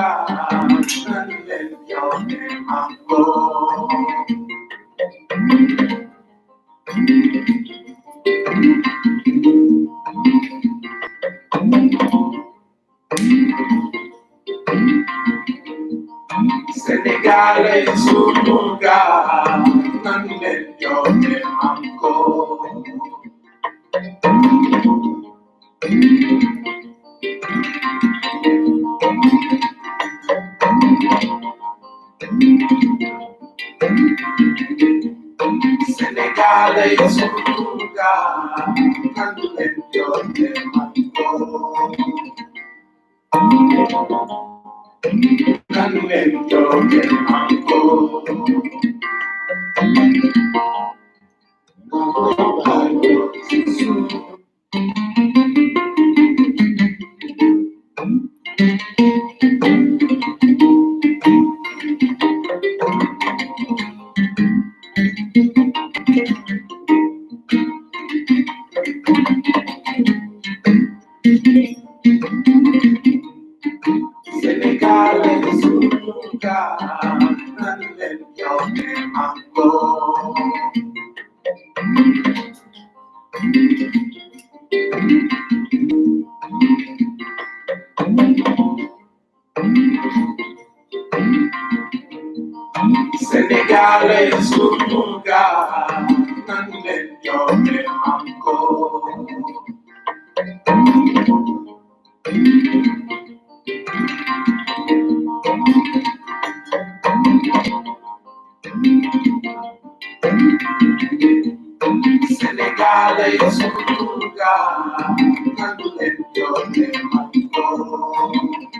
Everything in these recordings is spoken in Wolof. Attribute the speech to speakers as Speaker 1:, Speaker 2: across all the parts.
Speaker 1: Senegal es un lugar donde yo me amo. Senegal es un lugar donde yo me amo. Donde yo me amo. Senegal es un lugar donde yo me amo. Senegal es un lugar donde yo me amo. Senegal es un lugar donde yo me amo.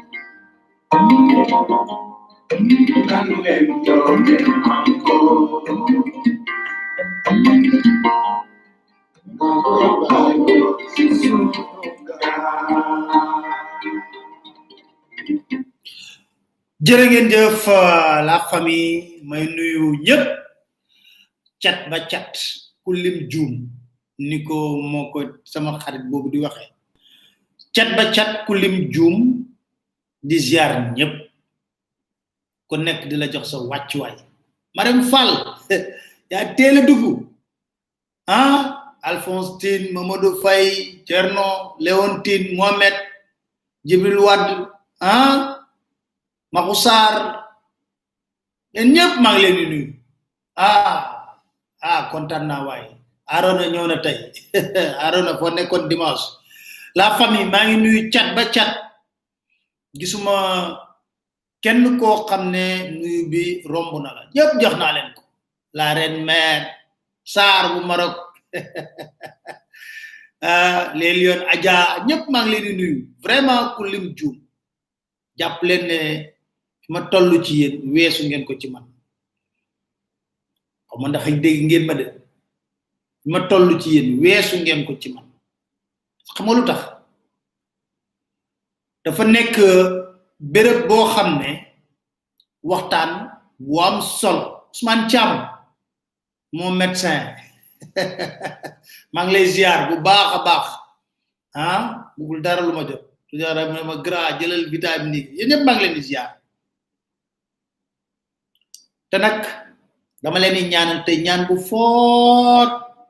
Speaker 1: Donde yo me amo. Senegal es un lugar.
Speaker 2: jërë ngeen jëf euh, la famille may nuyu ñëpp cat ba cat ku lim juum ni ko moo ko sama xarit boobu di waxee cat ba cat ku lim juum di ziar ñëpp ku nekk di la jox sa wàccuwaay Marème Fall yaa teel a dugg ah Alphonse Tine Mamadou Faye Thierno Léontine Mohamed Jibril Wade ah Maxu Sarr yéen ñëpp maa ngi leen di nuyu ah ah kontaan naa waaye Arona ñëw na tey Arona foo nekkoon dimanche la famille maa ngi nuyu cat ba cat gisuma kenn koo xam ne nuyu bi romb na la ñëpp jox naa leen ko la reine mère Sarr bu Maroc ah les lions Adja ñëpp maa ngi leen di nuyu vraiment ku lim juum jàpp leen ne fi ma toll ci yéen weesu ngeen ko ci man xaw ma ndax dégg ngeen ma de fi ma toll ci yéen weesu ngeen ko ci man xam nga lu tax dafa nekk béréb boo xam ne waxtaan bu am solo Ousmane Thiam mon médecin maa ngi lay ziar bu baax a baax ah bugul dara lu ma jot su jara mu ne ma gra jëlal vitamine yi yéen ñëpp maa ngi leen di ziar te nag dama leen di ñaanal te ñaan bu foot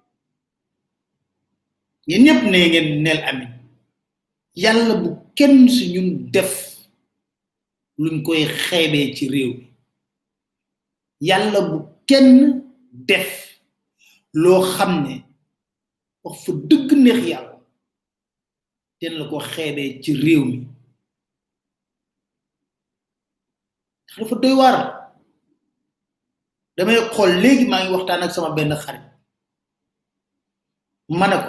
Speaker 2: yéen ñëpp ne ngeen neel amin yàlla bu kenn si ñun def luñ koy xeebee ci réew mi yàlla bu kenn def loo xam ne wax fa dëgg neex yàlla ten la ko xeebee ci réew mi dafa doy waar damay xool léegi maa ngi waxtaan ak sama benn xarit ma ne ko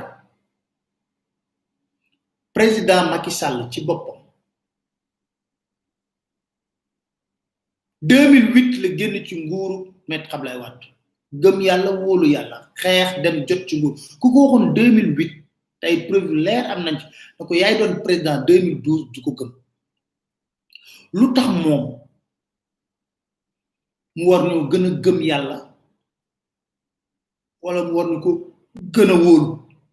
Speaker 2: président Macky Sall ci boppam 2008 la génn ci nguuru Maître Abdoulaye Wade gëm yàlla wóolu yàlla xeex dem jot ci nguur ku ko waxoon 2008 tey preuve leer am nañ ci da ko yaay doon président 2012 du ko gëm lu tax moom mu war ñu gën a gëm yàlla wala mu war ñu ko gën a wóolu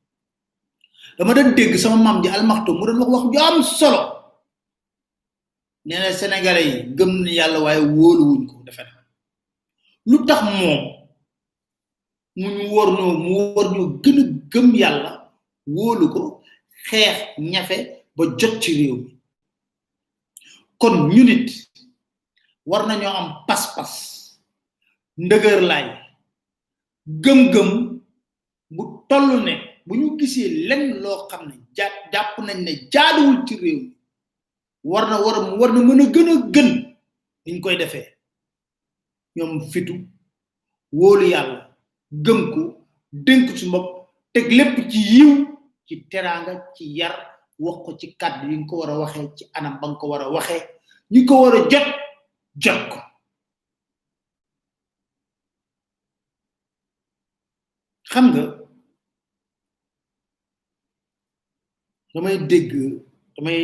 Speaker 2: dama doon dégg sama maam ji almaxto mu doon wax wax ju am solo nee na sénégalais yi gëm na yàlla waaye wóoluwuñ ko defe na lu tax moom mu ñu war ñoo mu war ñoo gën a gëm yàlla wóolu ko xeex ñafe ba jot ci réew mi kon ñu nit war nañoo am pas-pas ndëgër laay gëm-gëm bu toll ne bu ñu gisee lenn loo xam ne ja jàpp nañ ne jaaduwul ci réew mi war na war war na mën a gën a gën niñ koy defee ñoom fitu wóolu yàlla gëm ko dénk ci bopp teg lépp ci yiw ci teraanga ci yar wax ko ci kàddu yi nga ko war a waxee ci anam ba nga ko war a waxee ñi ko war a jot jot ko xam nga damay dégg damay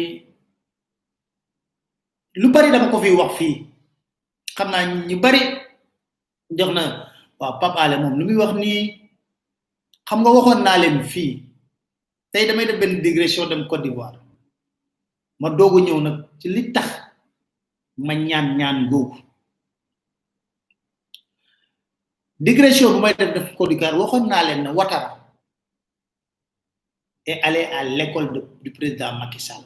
Speaker 2: lu bari dama ko fi wax fii xam naa ñu bari jox na waaw Pape Alé moom lu muy wax nii xam nga waxoon naa leen fii tey damay def benn digression dem Côte d'Ivoire ma doogu ñëw nag ci li tax ma ñaan ñaan googu digression bu may def def Côte d'Ivoire waxoon naa leen ne Ouattara est allé à l'école de du président Macky Sall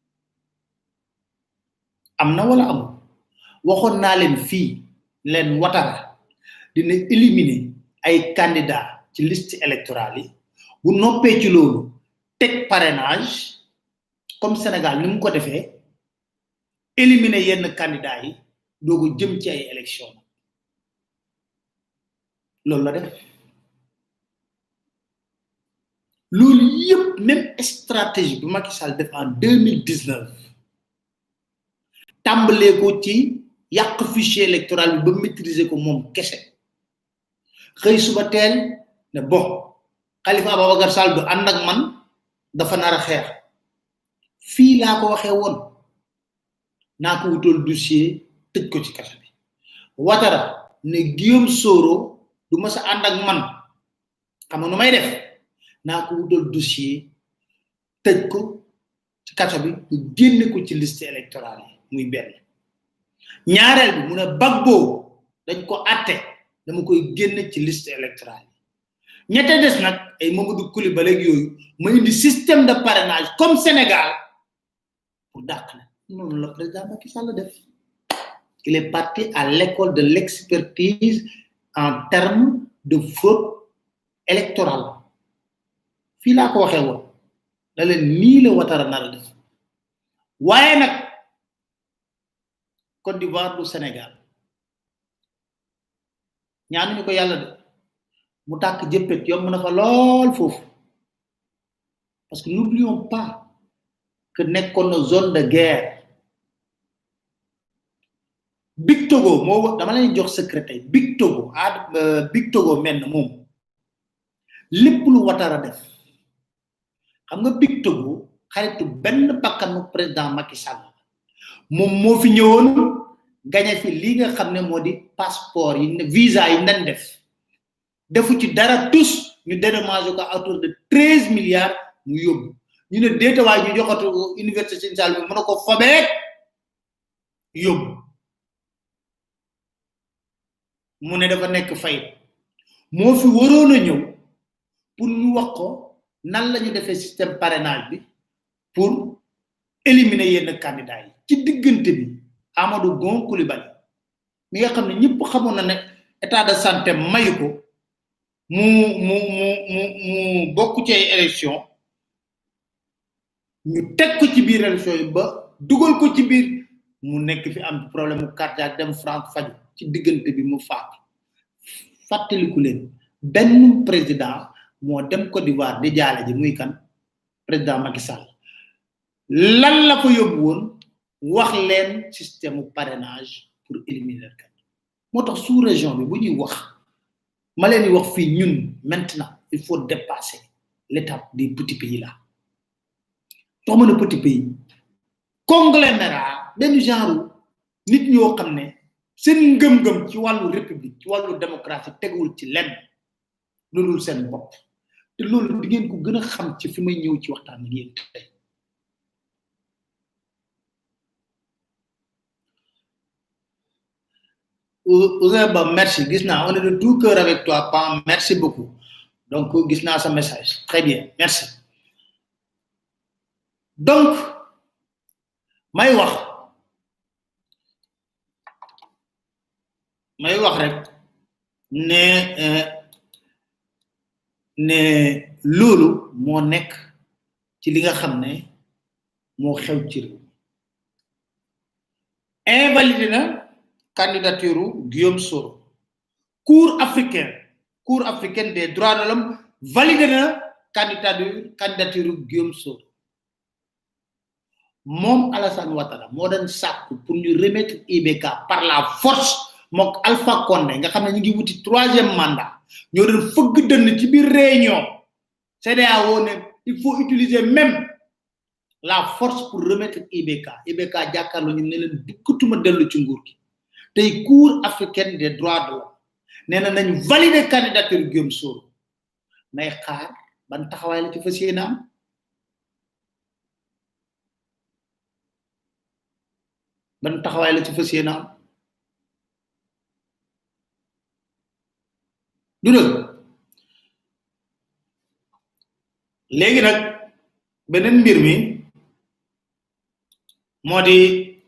Speaker 2: am na wala amul waxoon naa leen fii leen Ouattara dina éliminer ay candidats ci liste électorale yi bu noppee ci loolu teg parrainage comme Sénégal ni mu ko defee éliminer yenn candidats yi doogu jëm ci ay élection loolu la def loolu yëpp même stratégie bi Macky Sall def en deux mille dix neuf tàmbalee ko ci yàq fichier électoral bi ba maîtriser ko moom kese xëy suba teel ne bon Khalifa Ababacar Sall du ànd ak man dafa nar a xeex fii laa ko waxee woon naa ko wutal dossier tëj ko ci kaso bi Ouattara ne Guillaume Soro du ma sa ànd ak man xam nga nu may def naa ko wutal dossier tëj ko ci kaso bi ñu génne ko ci liste électorale yi muy benn ñaareel bi mu ne Gbagbo dañ ko atte dama koy génne ci liste électorale yi ñette des nag ay Mamadou Coulibaly ak yooyu ma indi système de parrainage comme Sénégal pour dàq na noonu la président Macky Sall def il est parti à l'école de l'expertise en termes de fraude électorale fii laa ko waxee woon da leen nii la Ouattara nar a def waaye nag Côte d'Ivoire du Sénégal ñaanuñu ko yàlla de mu tàkk jëppet yomb na fa lool foofu parce que n'oublions pas que nekkoon na zone de guerre Big Togo moo dama leen jox secret tey Big Togo ah Big Togo mel na moom lépp lu Ouattara def xam nga Big Togo xaritu benn bakkanu président Macky Sall moom moo fi ñëwoon gañe fi li nga xam ne moo di passeport yi ne visa yi nan def defu ci dara tous ñu dédommagé ko à autour de treize milliards mu yóbbu ñu ne déetawaay ñu joxatu université Sine Saloum bi mën a ko fobeek yóbbu mu ne dafa nekk fayit moo fi waroon a ñëw pour ñu wax ko nan la ñu defee système parrainage bi pour éliminer yenn candidats yi ci diggante bi Amadou Gon Coulibaly mi nga xam ne ñëpp xamoon na ne état de santé mayu ko mu mu mu mu mu bokk ci ay élection ñu teg ko ci biir élection yi ba dugal ko ci biir mu nekk fi am problème mu cardiaque dem France faju ci diggante bi mu faatu fàttaliku leen benn président moo dem Côte d'Ivoire di jaale ji muy kan président Macky Sall lan la ko yóbbu woon wax leen système parrainage pour éliminer kan moo tax sous région bi bu ñuy wax ma leen di wax fii ñun maintenant il faut dépasser l'étape des petits pays là tax ma ne petit pays conglomérat benn genre nit ñoo xam ne seen ngëm-ngëm ci wàllu république ci wàllu démocratie tegul ci lenn loolu seen bopp te loolu di ngeen ko gën a xam ci fi may ñëw ci waxtaan ak yéen tey Ousseyn Ba merci gis naa on est de tout cœur avec toi Pam merci beaucoup donc gis naa sa message très bien merci donc may wax may wax rek ne ne loolu moo nekk ci li nga xam ne moo xew ci réew invalidé na candidature Guillaume Soro cour africain cour africaine des droits de l'homme validé na candidature candidature Guillaume Soro moom Alassane Ouattara moo doon sàkku pour ñu remettre IBK par la force mook Alpha Condé nga xam ne ñu ngi wuti troisième mandat ñoo doon fëgg dënn ci biir réunion CEDEAO ne il faut utiliser même la force pour remettre IBK IBK jàkkaarloo ñu ne leen dukkatuma dellu ci nguur gi tey cour africaine des droits de l'homme nee na nañ valider candidature Guillaume Soro nay xaar ban taxawaay la ci fas yéene am ban taxawaay la ci fas yéene am du dëgg léegi nag beneen mbir mi moo di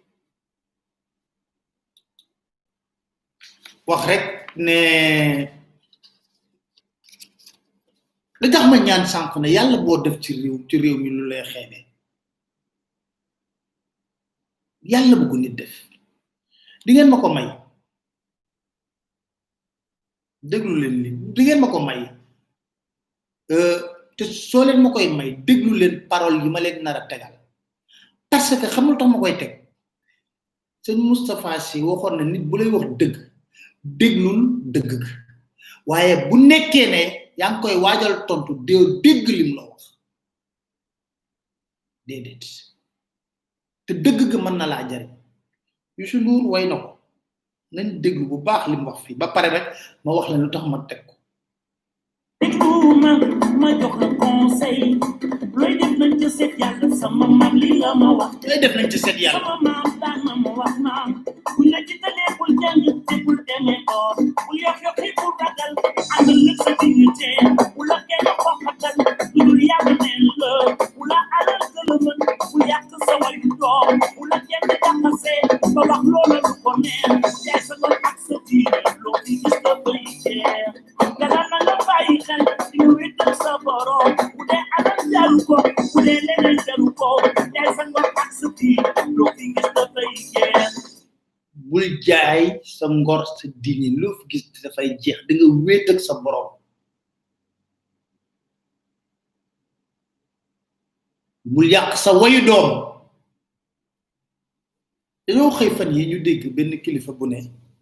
Speaker 2: wax rek ne li tax ma ñaan sànq ne yàlla boo def ci réew ci réew mi lu lay xeebe yàlla bëggu nit def di ngeen ma ko may déglu leen li di ngeen ma ko may te soo leen ma koy may déglu leen parole yi ma leen nar a tegal parce que xamul tax ma koy teg sëñ Moustapha Sy waxoon na nit bu lay wax dëgg déglul dëgg ga waaye bu nekkee ne yaa ngi koy waajal tontu dee dégg lim la wax déedéet te dëgg ga mën na laa jariñ Youssou Ndour way na ko nañ déglu bu baax lim wax fii ba pare rek ma wax leen lu tax ma teg ko
Speaker 3: dégluma ma jox la conseil looy def nañ ca seet yàlla sama maam li la ma wax
Speaker 2: lay def nañ ci seet yàlla
Speaker 3: sama maam daan na ma wax naan bu la ci talee bul jàng te bul demee boor bul yox yox yi bul ragal àndal nag sa dignité bu la kenn xoxatal lu dul yàlla neen la bu la alal gëlëmal bu yàq sa wayu doom bu la kenn jaxase ba wax loola du ko neen jaay sa ngor ak sa diine loo fi gis nga bay jeex dara na nga bàyyi xel di nga wéetal sa borom bu dee alal jaru ko bu dee leneen jaru ko jaay sa ngor ak sa diine loo fi gis nga bay jeex
Speaker 2: bul jaay sa ngor sa diine loo fi gis dafay jeex da nga wéet ak sa borom bul yàq sa wayu doom dañoo xëy fan yi ñu dégg benn kilifa bu ne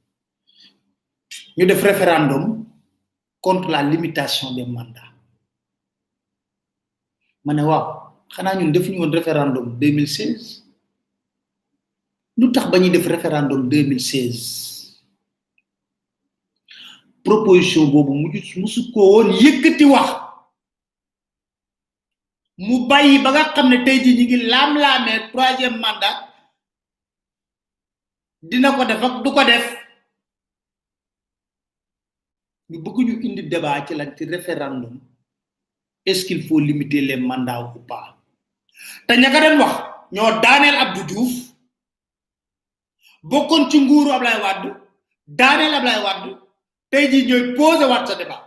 Speaker 2: ñu def référendum contre la limitation des mandats ma ne waaw xanaa ñun defuñu woon référendum 2016 lu tax ba ñuy def référendum 2016 proposition boobu mujj musu ko woon yëkkati wax mu bàyyi ba nga xam ne tey jii ñi ngi laam-laamee troisième mandat dina ko def ak du ko def ñu bëgg ñu indi débat ci lan ci référendum est-ce qu'il faut limiter les mandats ou pas te ña ka doon wax ñoo daaneel Abdou Diouf bokkoon ci nguuru Ablaye Wade daaneel Ablaye Wade tey jii ñooy posé waat sa débat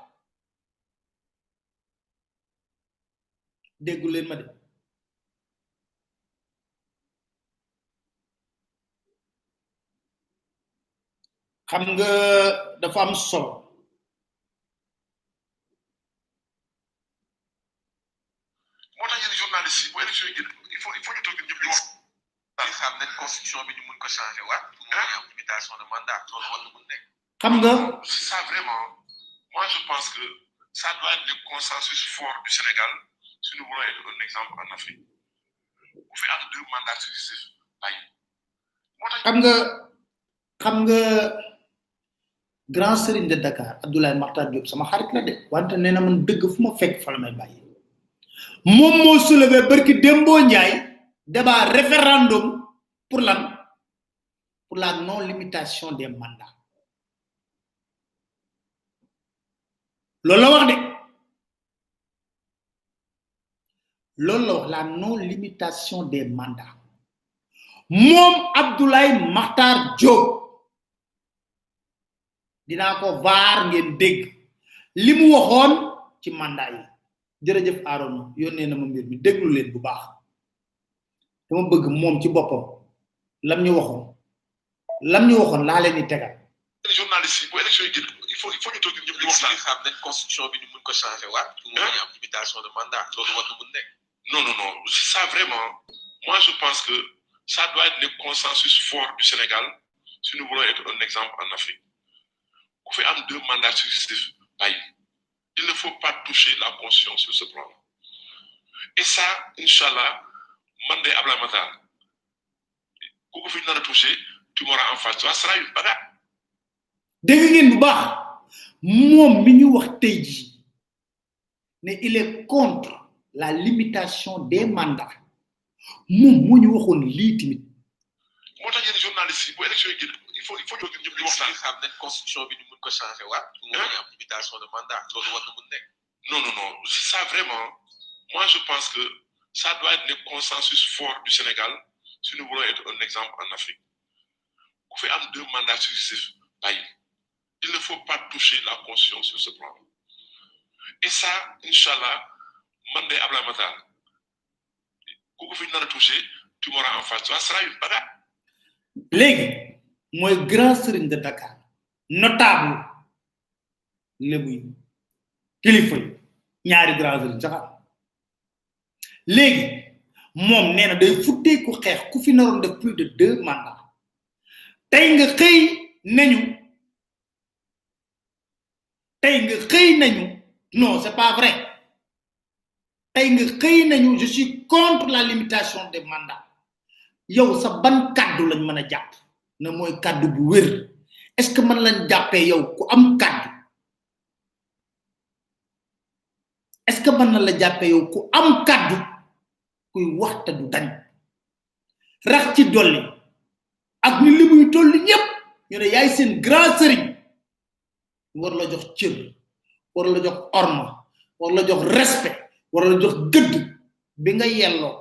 Speaker 2: déggu leen ma de xam nga dafa am solo
Speaker 4: moo tax yéen journaliste yi bu élection yi génn il faut il faut ñu toog ñëpp ñu wax.
Speaker 5: di xam ne constitution bi ñu mun ko changer waat pour mu am limitation de mandat loolu war na mun nekk
Speaker 2: xam nga
Speaker 4: ça vraiment moi je pense que ça doit être le consensus fort du Sénégal si nous voulons être un exemple en Afrique bu fi am deux mandats successifs bàyyi moo tax
Speaker 2: xam nga xam nga grand serigne de Dakar Abdoulaye Makhtar Diop sama xarit la de wante nee na man dëgg fu ma fekk fa la may bàyyi moom moo soulevé barki Dembo Ndiaye débat référendum pour lan pour la non limitation des mandats loolu la wax de loolu la wax la non limitation des mandats moom Abdoulaye Makhtar Diop dinaa ko vaar ngeen dégg li mu waxoon ci mandat yi jërëjëf Aaron yónnee na ma mbir mi déglu leen bu baax dama bëgg moom ci boppam lam ñu waxoon lam ñu waxoon laa leen di tegal
Speaker 4: les journalistes yi bu élection yi génn il faut il faut ñu toog ñëpp di waxtaan
Speaker 5: xam nañ constitution bi ñu mun ko changer waat pour mu bañ a am limitation de mandat loolu war na mun nekk
Speaker 4: non non non ça vraiment moi je pense que ça doit être le consensus fort du Sénégal si nous voulons être un exemple en Afrique ku fi am deux mandats successifs bàyyi il ne faut pas toucher la constitution sur ce plan et ça inchallah man de Abdoulaye Makhtar ku ko fi nar a toucher tu m'auras en face ça sera une bagarre
Speaker 2: dégg ngeen bu baax moom mi ñu wax tey jii ne il est contre la limitation des mandats moom moo ñu waxoon lii tamit
Speaker 4: moo tax yéen journalistes yi bu élection yi génn il faut il faut ñu toog ñëpp di waxtaan
Speaker 5: xam nañ constitution bi ñu mun ko changer waat pour mu bañ a am limitation de mandat loolu war na mun nekk
Speaker 4: non non non ça vraiment moi je pense que ça doit être le consensus fort du Sénégal si nous voulons être un exemple en Afrique ku fi am deux mandats successifs bàyyi il ne faut pas toucher la constitution sur ce plan et ça inchallah man de Abdoulaye Makhtar ku ko fi nar a toucher tu m'auras en face ça sera une bagarre
Speaker 2: léegi mooy grand sëriñ de Dakar notable lébu yi kilifa yi ñaari grand sëriñ sax am léegi moom nee na day futtee ku xeex ku fi naroon def plus de deux mandats tey nga xëy nañu tey nga xëy nañu non c'est pas vrai tey nga xëy nañu je suis contre la limitation des mandats yow sa ban kaddu lañ mën a jàpp ne mooy kaddu bu wér est ce que mën lañ jàppee yow ku am kaddu est ce que mën na la jàppee yow ku am kaddu kuy waxta du dañ rax ci dolli ak ni li muy tolli ñëpp ñu ne yaay seen grand sëriñ war la jox cër war la jox orma war la jox respect war la jox gëdd bi nga yelloo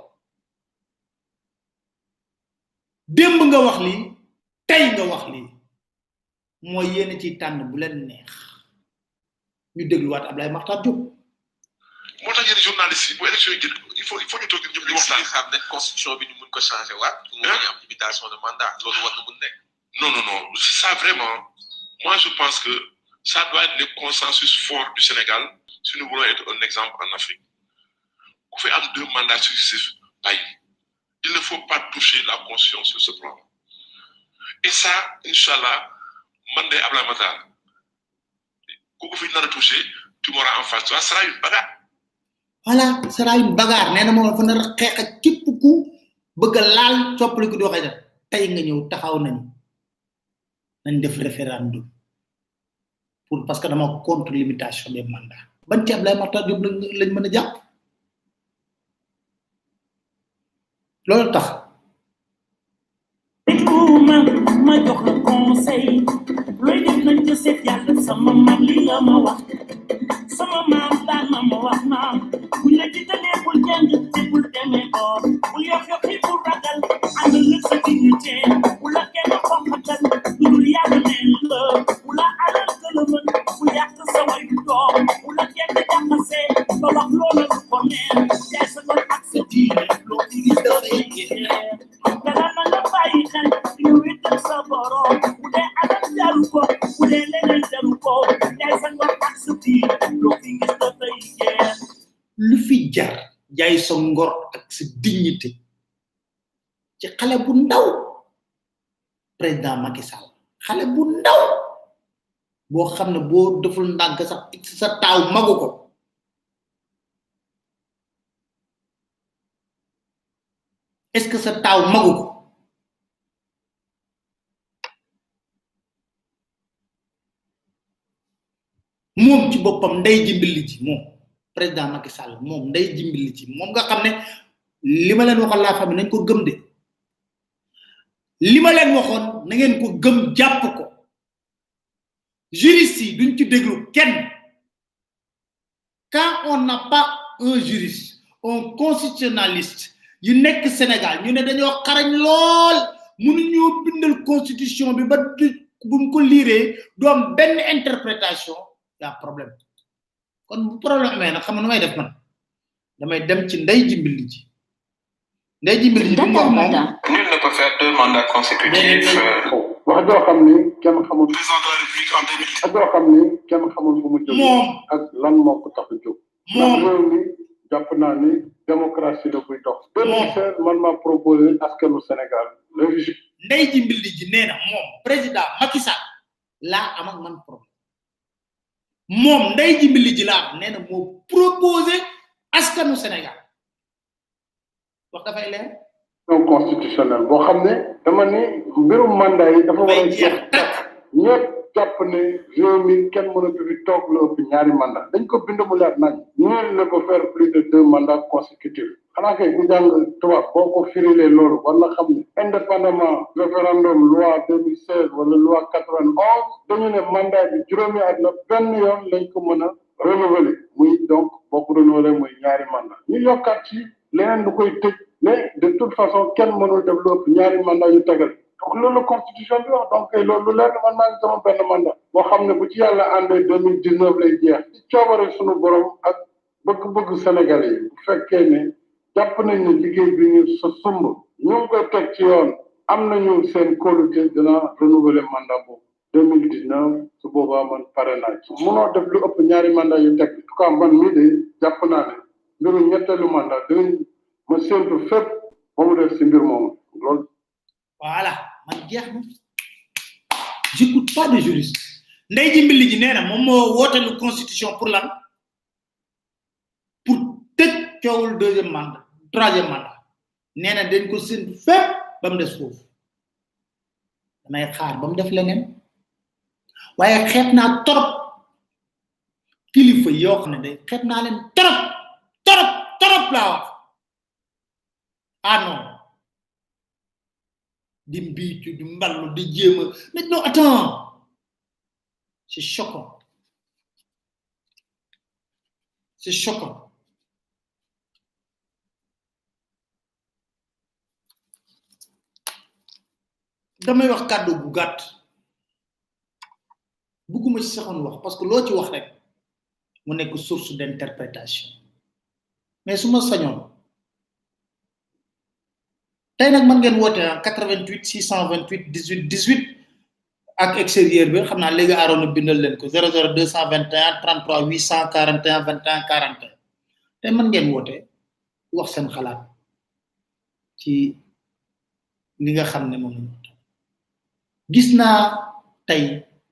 Speaker 2: démb nga wax lii tey nga wax lii mooy yéen ci tànn bu leen neex ñu dégluwaat Ablaye Makhtar Diop
Speaker 4: moo tax yéen journalistes yi bu élection yi génn il faut il faut ñu toog ñëpp di waxtaan
Speaker 5: xam nañ constitution bi ñu mun ko changer waat pour mu bañ a am limitation de mandat loolu war na mun nekk
Speaker 4: non non non ça vraiment moi je pense que ça doit être le consensus fort du Sénégal si nous voulons être un exemple en Afrique ku fi am deux mandats successifs bàyyi il ne faut pas toucher la constitution sur ce plan et ça inchallah man de Abdoulaye Makhtar ku ko fi nar a toucher tu m'auras en face ça sera une bagarre
Speaker 2: voilà sera une bagarre nee na moom dafa nar a xeex ak képp ku bëgg a laal soppali ko di waxee def tey nga ñëw taxaw nañu nañ def référendum pour parce que dama contre limitation des mandats ban ci Ablaye Makhtar Diop lañ lañ mën a jàpp loolu tax
Speaker 3: ma ma jox la conseil looy def nañ ca seet yàlla sama maam li nga ma wax sama maam daan na ma wax maam buñ la jiitalee bul jàng te bul demee boor bul yox yoxi bul ragal ànd nag sa dignité bu la kenn xonqatal lu dul yàlla neen la bu la alal gëlëmën bu yàq sa wayu doom bu la kenn jaxasee ba wax loola lu ko neen jaay sa ngor ak sa diine loo fi gis dafay jeex dara na nga bàyyi xel di nga wéetal sa borom bu dee alal jaru ko bu dee leneen jaru ko jaay sa ngor ak sa diine loo fi gis dafay jeex
Speaker 2: lu fi jar jaay sa ngor ak sa dignité ci xale bu ndaw président Macky Sall xale bu ndaw boo xam ne boo deful ndànk sax sa taaw magu ko est ce que sa taaw magu ko moom ci boppam ndey jimbili ji moom président Macky Sall moom ndey jimbili ji moom nga xam ne li ma leen waxoon la famille nañ ko gëm de li ma leen waxoon na ngeen ko gëm jàpp ko juriste yi duñ ci déglu kenn quand on n'a pas un juriste un constitutionnaliste yu nekk Sénégal ñu ne dañoo xarañ lool mënuñoo bindal constitution bi ba du buñ ko liiree du am benn interprétation y a problème kon bu problème amee nag xam nga nu may def man damay dem ci ndey jimbili ji ndey jimbili ji bi mu wax moom
Speaker 5: Nul ne peut faire deux mandats consécutifs. euh,
Speaker 6: wax joo xam ni kenn xamul
Speaker 4: Président de la République en 2010.
Speaker 6: wax joo xam ni kenn xamul fu mu jóge
Speaker 2: moom
Speaker 6: ak lan moo ko tax a jóg ndax
Speaker 2: moom
Speaker 6: réew mi jàpp naa ni démocratie la buy dox 2016 man maa proposé askanu Sénégal révision
Speaker 2: ndey jimbili ji nee na moom président Macky Sall laa am ak man problème moom ndey jimbili ji laa nee na moo proposé askanu Sénégal wax dafay leer
Speaker 6: constitutionnelle boo xam ne dama ni mbirum mandat yi dafa war a
Speaker 2: dafay
Speaker 6: jeex
Speaker 2: jeex takk
Speaker 6: ñëpp jàpp ne réew mi kenn mënatu fi toog lu ëpp ñaari mandat dañ ko bind mu leer nañ nul ne peut faire plus de deux mandats consécutifs xanaa kay ku jàng tubaab boo ko firilee loolu war na xam ne indépendamment référendum loi 2016 wala loi 91 dañu ne mandat bi juróomi at la benn yoon lañ ko mën a renouveler muy donc boo ko renouveler muy ñaari mandat ñu yokkaat ci leneen lu koy tëj mais de toute façon kenn mënul def lu ëpp ñaari mandat yu tegal donc loolu la constitution bi wax donc kay loolu lu leer na man maa ngi sama benn mandat boo xam ne bu ci yàlla àndee deux mille dix neuf lay jeex ci coobare suñu borom ak bëgg-bëgg Sénégalais yi bu fekkee ne jàpp nañ ne liggéey bi ñu sa sumb ñu ngi koy teg ci yoon am nañu seen kóolute dina renouveler mandat boobu deux mille dix neuf su boobaa man pare naa ci munoo def lu ëpp ñaari mandat yu teg en tout cas man mii de jàpp naa ne mbiru ñetteelu mandat dinañ ma séntu fépp ba mu def si mbir moomu loolu
Speaker 2: voilà man jeex na j'écoute pas de juriste ndey jimbili ji nee na moom moo wootelu constitution pour lan pour tëj coowul deuxième mandat troisième mandat nee na dañ ko séntu fépp ba mu des foofu damay xaar ba mu def leneen waaye xeeb naa torop kilifa yoo xam ne day xeeb naa leen torop torop torop laa wax ah non di mbiitu di mballu di jéema mais non attends c'est choquant c'est choquant damay wax kàddu bu gàtt bugguma ci saxoon wax parce que loo ci wax rek mu nekk source d'interprétation mais su ma sañoon tey nag mën ngeen woote ah 88 628 18 18 ak extérieur bi xam naa léegi aaroon na bindal leen ko 00 221 33 841 21 41 tey mën ngeen woote wax seen xalaat ci li nga xam ne moom la ñu gis naa tey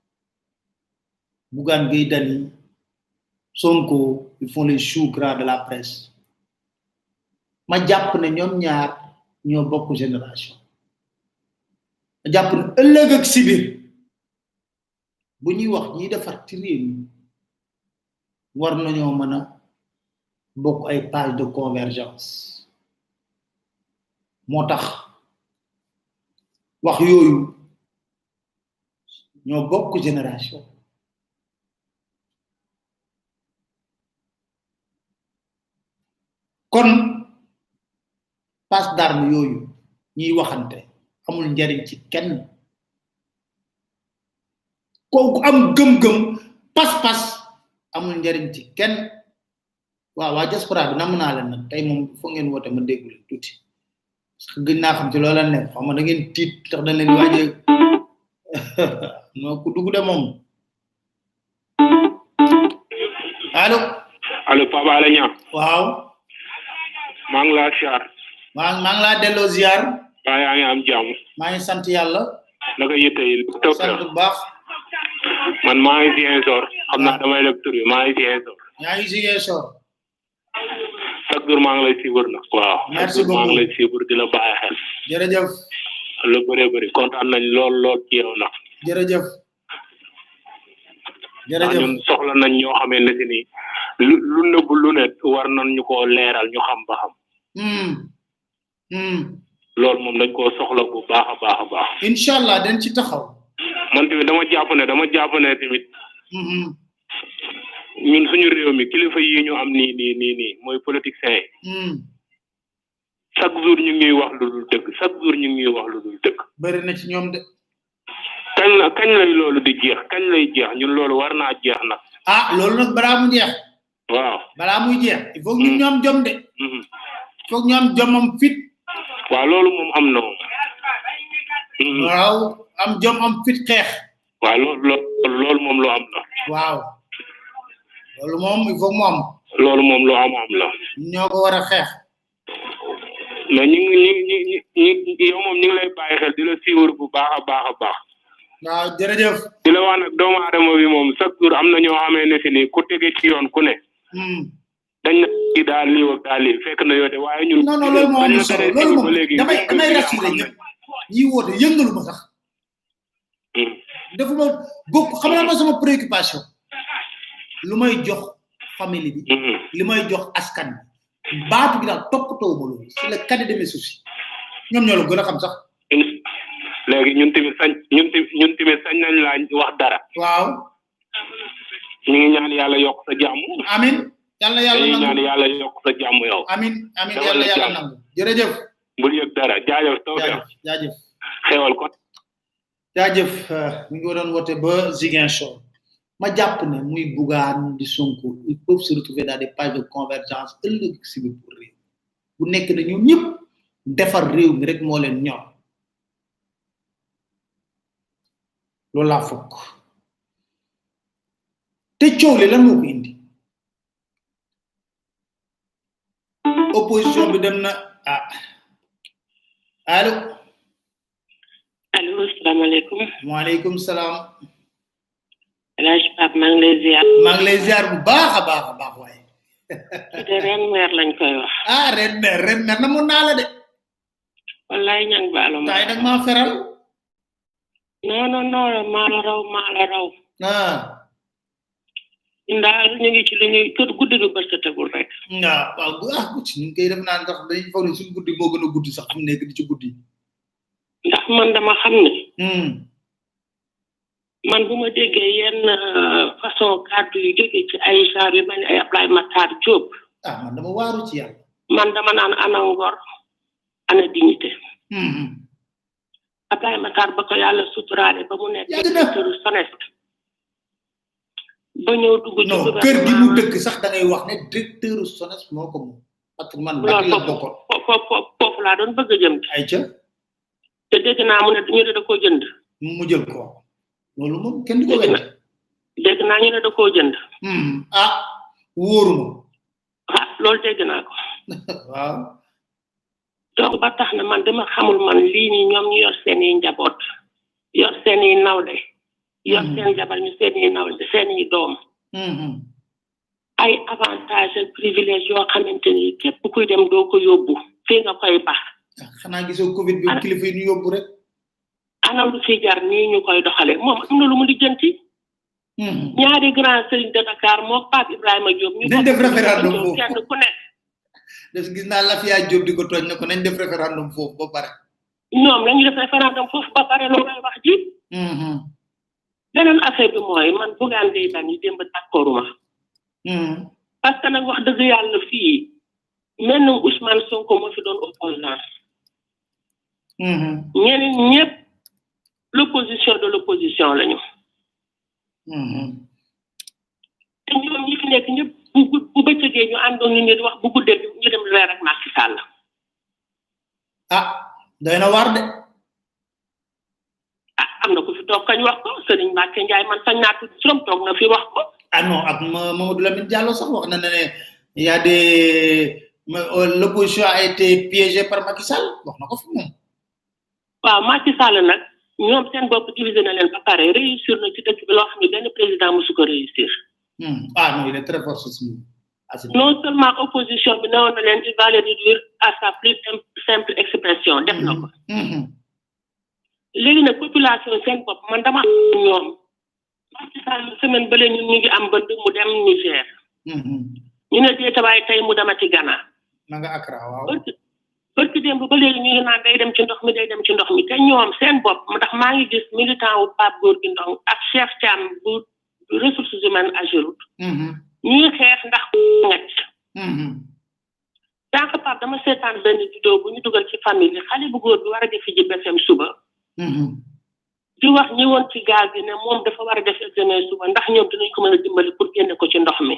Speaker 2: Bougane Gueye Dany Sonko ils font les choux gras de la presse ma jàpp ne ñoom ñaar ñoo bokk génération ma jàpp ne ëllëg ak si biir bu ñuy wax ñiy defar ci réew mi war nañoo mën a bokk ay page de convergence moo tax wax yooyu ñoo bokk génération kon passe d'arme yooyu ñuy waxante amul njariñ ci kenn kooku am gëm-gëm pas-pas amul njariñ ci kenn waaw waa diaspora bi nam naa leen nag tey moom foo ngeen woote ma déggu leen tuuti parce que gën naa xam ci loola nekk xam nga da ngeen tiit tax dañ leen waaje non ku dugg de moom allo
Speaker 7: allo Papa Alé Niang
Speaker 2: waaw
Speaker 7: maa ngi laa siyaar
Speaker 2: maa maa ngi laa delloo ziar
Speaker 7: waa yaa ngi am jàmm
Speaker 2: maa ngi sant yàlla
Speaker 7: naka yitte yi taw
Speaker 2: sant bu baax
Speaker 7: man maa ngi Ziguinchor xam naa damay leb tur bi maa ngi Ziguinchor
Speaker 2: yaa ngi Ziguinchor
Speaker 7: chaque jour maa ngi lay suivre nag waaw
Speaker 2: Merci
Speaker 7: chaque jour maa ngi
Speaker 2: beaucoup.
Speaker 7: lay suivre di la bàyyi xel
Speaker 2: jërëjëf
Speaker 7: lu bëree bëri kontaan nañ lool lool ci yow nag
Speaker 2: jërëjëf
Speaker 7: ndax
Speaker 2: jërëjëf
Speaker 7: ñun soxla nañ ñoo xamee ne si ni lu lu nëbb lu ne war nañ ñu koo leeral ñu xam ba xam
Speaker 2: hmm hmm
Speaker 7: loolu moom dañ koo soxla bu baax a baax a baax
Speaker 2: inshallah dañ ci taxaw
Speaker 7: man tamit dama jàpp ne dama jàpp ne tamit
Speaker 2: hmm
Speaker 7: ñun suñu réew mi kilifa yi ñu am nii nii nii nii mooy politiciens yi
Speaker 2: hmm
Speaker 7: chaque jour ñu ngi ñuy wax lu dul dëgg chaque jour ñu ngi ñuy wax lu dul dëgg
Speaker 2: bari na ci ñoom de
Speaker 7: kañ la kañ lay loolu di jeex kañ lay jeex ñun loolu war naa jeex nag
Speaker 2: ah loolu nag balaa mu jeex
Speaker 7: waaw
Speaker 2: balaa muy jeex il faut que ñun ñu am jom de
Speaker 7: mhm.
Speaker 2: il faut que ñu am jom am fit
Speaker 7: waaw loolu moom am na moom Mhm.
Speaker 2: waaw am jom am fit xeex
Speaker 7: waaw loolu loolu loolu moom lu am la
Speaker 2: waaw loolu moom il faut que mu am
Speaker 7: loolu moom lu am am la
Speaker 2: ñoo ko war a xeex
Speaker 7: mais ñu ngi ñu ngi ñu ngi ñu yow moom ñu ngi lay bàyyi xel di la siiwar bu baax a baax a baax
Speaker 2: waaw jërëjëf
Speaker 7: di la wax nag doomu aadama bi moom chaque jour am na ñoo xamee ne si nii ku tege ci yoon ku ne
Speaker 2: hmm
Speaker 7: dañ na kii daal lii ak daal lii fekk na yoo de waaye ñun
Speaker 2: non non loolu moo
Speaker 7: bañ
Speaker 2: am
Speaker 7: na
Speaker 2: solo
Speaker 7: teree
Speaker 2: loolu
Speaker 7: dégg
Speaker 2: moom
Speaker 7: ba léegi
Speaker 2: damay
Speaker 7: ñu
Speaker 2: damay
Speaker 7: ngi
Speaker 2: rassuré
Speaker 7: xam
Speaker 2: ñëpp ñi woote yëngalu ma sax
Speaker 7: Hmm.
Speaker 2: defuma bokk xam naa ma sama préoccupation lu may jox famille bi
Speaker 7: Mhm.
Speaker 2: li may jox askan bi baatu bi daal toppatoo ma loolu c'est le cadet de mes soucis ñoom ñoo la gën a xam sax
Speaker 7: In- léegi ñun tamit sañ ñun tamit ñun tamit sañ nañ laa wax dara
Speaker 2: waaw
Speaker 7: ñu ngi ñaan yàlla yokk sa jàmm
Speaker 2: amin yàlla yàlla
Speaker 7: dañuy ñaan
Speaker 2: nangu
Speaker 7: yàlla yokk sa jàmm yow
Speaker 2: amin amin
Speaker 7: Dawal
Speaker 2: yàlla
Speaker 7: la
Speaker 2: yàlla
Speaker 7: jàmm.
Speaker 2: nangu jërëjëf
Speaker 7: bul yëg dara jaajëf taw
Speaker 2: jaajëf jaajëf
Speaker 7: xewal ko
Speaker 2: jaajëf euh, mi ngi doon woote ba Ziguinchor ma jàpp ne muy Bougane di Sonko ils peuvent se retrouver dans des pages de convergence ëllëg si biir pour réew bu nekk na ñoom ñëpp defar réew mi rek moo leen ñor loolu laa fokk te coow li lan moo ko indi opposition bi dem na ah allo
Speaker 8: allo salaamaaleykum
Speaker 2: waaleykum salaam
Speaker 8: El Hadj Pape maa ngi lay ziar
Speaker 2: maa ngi lay ziar bu baax a baax a baax waaye
Speaker 8: de ren weer lañ koy wax
Speaker 2: ah ren mer ren mer na mun naa la de
Speaker 8: wallaay ñang baalo ma
Speaker 2: taay nag maa feral
Speaker 8: non non non maa la raw maa la raw
Speaker 2: ah
Speaker 8: ñun daal ñu ngi ci li ñuy kër guddi gi bët tegul rek
Speaker 2: nga waaw gu ah guddi ñu ngi koy def naan sax dañuy foog ne suñu guddi moo gën a guddi sax fi mu nekk di ci guddi
Speaker 8: ndax man dama xam ne
Speaker 2: hmm
Speaker 8: man bu ma déggee yenn euh, façon kàddu yu jóge ci ay genre yu mel ni ay Ablaye Matar Diop
Speaker 2: ah man dama waaru ci yàlla
Speaker 8: man dama naan ana ngor ana dignité
Speaker 2: hmm hmm.
Speaker 8: Ablaye Matar ba ko yàlla suturaale ba mu nekk
Speaker 2: Yàgg na.
Speaker 8: directeur SONES ba ñëw dugg ci
Speaker 2: non kër gi mu dëkk sax da ngay wax ne directeur SONES moo ko moom parce que man bàkk la
Speaker 8: loolu
Speaker 2: bokkoon
Speaker 8: foofu foofu foofu laa doon bëgg a jëm
Speaker 2: ay ca
Speaker 8: te dégg naa mu ne ñu ne da koo jënd
Speaker 2: mu jël ko loolu moom kenn du ko wedd
Speaker 8: dégg naa ñu ne da koo jënd
Speaker 2: hmm ah wóoruma
Speaker 8: ah loolu dégg naa ko
Speaker 2: waaw
Speaker 8: donc ba tax na man dama xamul man lii nii ñoom ñu yor seen i njaboot yor seen i nawle yor
Speaker 2: Mhm.
Speaker 8: seen jabar ñu seen i nawle seen i doom
Speaker 2: hmm hmm
Speaker 8: ay avantage ak privilège yoo xamante ni képp kuy dem doo ko yóbbu fii nga koy bax
Speaker 2: ah, xanaa gisoo covid bi
Speaker 8: Ana-
Speaker 2: kilifa yi ñu yóbbu rek
Speaker 8: ana lu fi jar nii ñu koy doxale moom am na lu mu lijjanti
Speaker 2: hmm hmm.
Speaker 8: ñaari grand sëriñ de Dakar moo Pape Ibrahima Diop ñu
Speaker 2: Nañ def
Speaker 8: bokk
Speaker 2: référendum
Speaker 8: ñëw
Speaker 2: foofu.
Speaker 8: kenn ku nekk
Speaker 2: def gis naa Lafia Diop di ko tooñ ne ko nañ def référendum foofu ba pare
Speaker 8: ñoom lañu def référendum foofu ba pare loolay wax ji
Speaker 2: hmm hmm
Speaker 8: beneen affaire bi mooy man bugaan day bañ yi démb d'accorduma
Speaker 2: hmm
Speaker 8: parce que nag wax dëgg yàlla fii mel na Ousmane Sonko moo fi doon opposant
Speaker 2: hmm hmm
Speaker 8: ñeneen ñëpp l'opposition de l'opposition lañu
Speaker 2: hmm hmm
Speaker 8: te ñoom ñi fi nekk ñëpp bu bu bu bëccëgee ñu àndoon ñu di wax bu guddee ñu dem reer ak Macky Sall
Speaker 2: ah doy na waar de
Speaker 8: ah am na ku fi toog kañ wax ko Serigne Mbacke Ndiaye man sañ naa tudd turam toog na fi wax ko
Speaker 2: ah non ak Ma- Mamadou Lamine Diallo sax wax na ne ne il y a des ma- euh, l'opposition a été piégée par Macky Sall wax na ko fi moom
Speaker 8: waaw Macky Sall nag ñoom seen bopp divisé na leen ba pare réussir na ci dëkk bi loo xam ne benn président mosu ko réussir
Speaker 2: hmm. ah non il est très fort ce Smith ah c'est
Speaker 8: non seulement opposition bi newoon na leen il va les réduire à sa plus simple simple expression def na ko
Speaker 2: hmm hmm
Speaker 8: léegi nag population seen bopp man dama am ñoom Macky Sall semaine bële ñun ñu ngi am bënd mu dem Niger
Speaker 2: hmm hmm
Speaker 8: ñu ne déetawaay tey mu demati Ghana
Speaker 2: ma nga Accra waaw
Speaker 8: bërki bërki démb ba léegi ñu ngi naan day dem ci ndox mi day dem ci ndox mi te ñoom seen bopp ndax maa ngi gis militant wu Pape Gorgui Ndong ak Cheikh Thiam bu ressources humaines Ageroute
Speaker 2: hmm hmm
Speaker 8: ñuy xeex ndax ngacc
Speaker 2: Mhm.
Speaker 8: sànq par dama seetaan benn vidéo bu ñu dugal ci famille bi xale bu góor bi war a def ji BFM suba
Speaker 2: Mhm.
Speaker 8: di wax ñi woon ci gaal gi ne moom dafa war a def examen suba ndax ñoom dinañ ko mën a dimbali pour génne ko ci ndox mi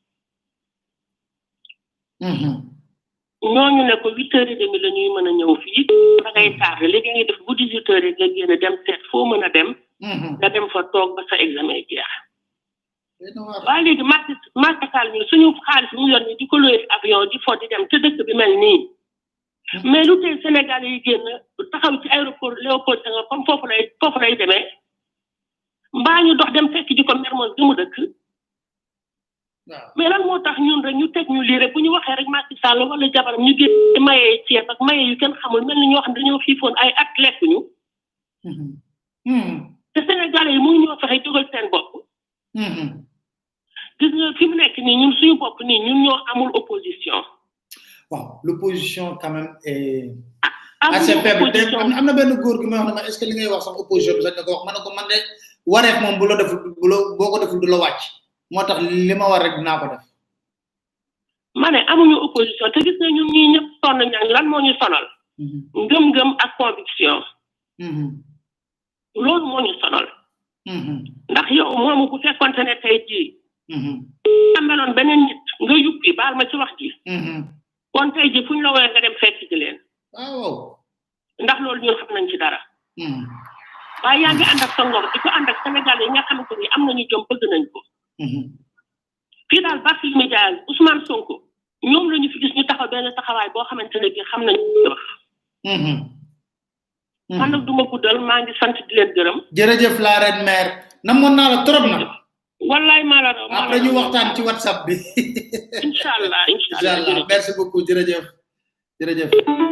Speaker 2: Mhm.
Speaker 8: ñooñu ne ko huit heures et demi la ñuy mën a ñëw fii da ngay tardé léegi ngay def bu dix huit heures yi nga génn dem seet foo mën a dem
Speaker 2: Mhm.
Speaker 8: nga dem fa toog ba sa examen jeex
Speaker 2: Doy na waar.
Speaker 8: waaye léegi Macky Macky Sall ñun suñu xaalis bi mu yor ni di ko loué avion di fo di dem te dëkk bi mel nii mais lu tey Sénégal yi génn taxaw ci aéroport Léopold Senghor comme foofu lay foofu lay demee mbaa ñu dox dem fekk ji ko Mermoz gi mu dëkk
Speaker 2: waaw
Speaker 8: mais lan moo tax ñun rek ñu teg ñu lii rek bu ñu waxee rek Macky Sall wala jabaram ñu génn mayee ceeb ak maye yu kenn xamul mel ni ñoo xam ne dañoo xiifoon ay at lekkuñu
Speaker 2: Mhm. Mhm.
Speaker 8: te Sénégalais yi mu ñoo fexe jógal seen bopp
Speaker 2: Mhm.
Speaker 8: gis nga fi mu nekk nii ñun suñu bopp nii ñun ñoo amul opposition
Speaker 2: Bon, l'opposition quand même est
Speaker 8: amuñu
Speaker 2: assez faible. te
Speaker 8: opposition
Speaker 2: am am na benn góor gi may wax ne ma est ce que li ngay wax sax opposition bi sax nga ko wax ma ne ko man de wareef moom bu la deful bu la boo ko deful du la wàcc moo tax li ma war rek dinaa ko def.
Speaker 8: ma ne amuñu opposition te gis nga ñun ñii ñëpp sonn ñang lan moo ñu sonal
Speaker 2: Mhm.
Speaker 8: ngëm-ngëm ak conviction
Speaker 2: Mhm.
Speaker 8: loolu moo ñu sonal
Speaker 2: Mhm.
Speaker 8: ndax yow moomu bu fekkonte ne tey jii
Speaker 2: Mhm.
Speaker 8: nga meloon beneen nit nga yuppi baal ma ci wax ji
Speaker 2: Mhm.
Speaker 8: kon tey jii fu ñu la woowee nga dem fekk ji leen
Speaker 2: waaw.
Speaker 8: ndax loolu ñun xam nañ ci dara
Speaker 2: Mhm.
Speaker 8: waaye yaa ngi ànd ak sa ngor di ko ànd ak Sénégal yi nga xamante ni am nañu jom bëgg nañ ko
Speaker 2: Mhm.
Speaker 8: fii daal Barthélémy Dias Ousmane Sonko ñoom la ñu fi gis ñu taxaw benn taxawaay boo xamante ne bii xam nañu li wax
Speaker 2: Mhm.
Speaker 8: man nag du ma guddal maa ngi sant di leen gërëm
Speaker 2: jërëjëf la reine mère namoon naa la trop nag
Speaker 8: wallaay maa la raw maa la
Speaker 2: après ñu
Speaker 8: raw.
Speaker 2: waxtaan ci whatsapp bi
Speaker 8: incha allah incha
Speaker 2: incha
Speaker 8: allah
Speaker 2: allah merci beaucoup jërëjëf jërëjëf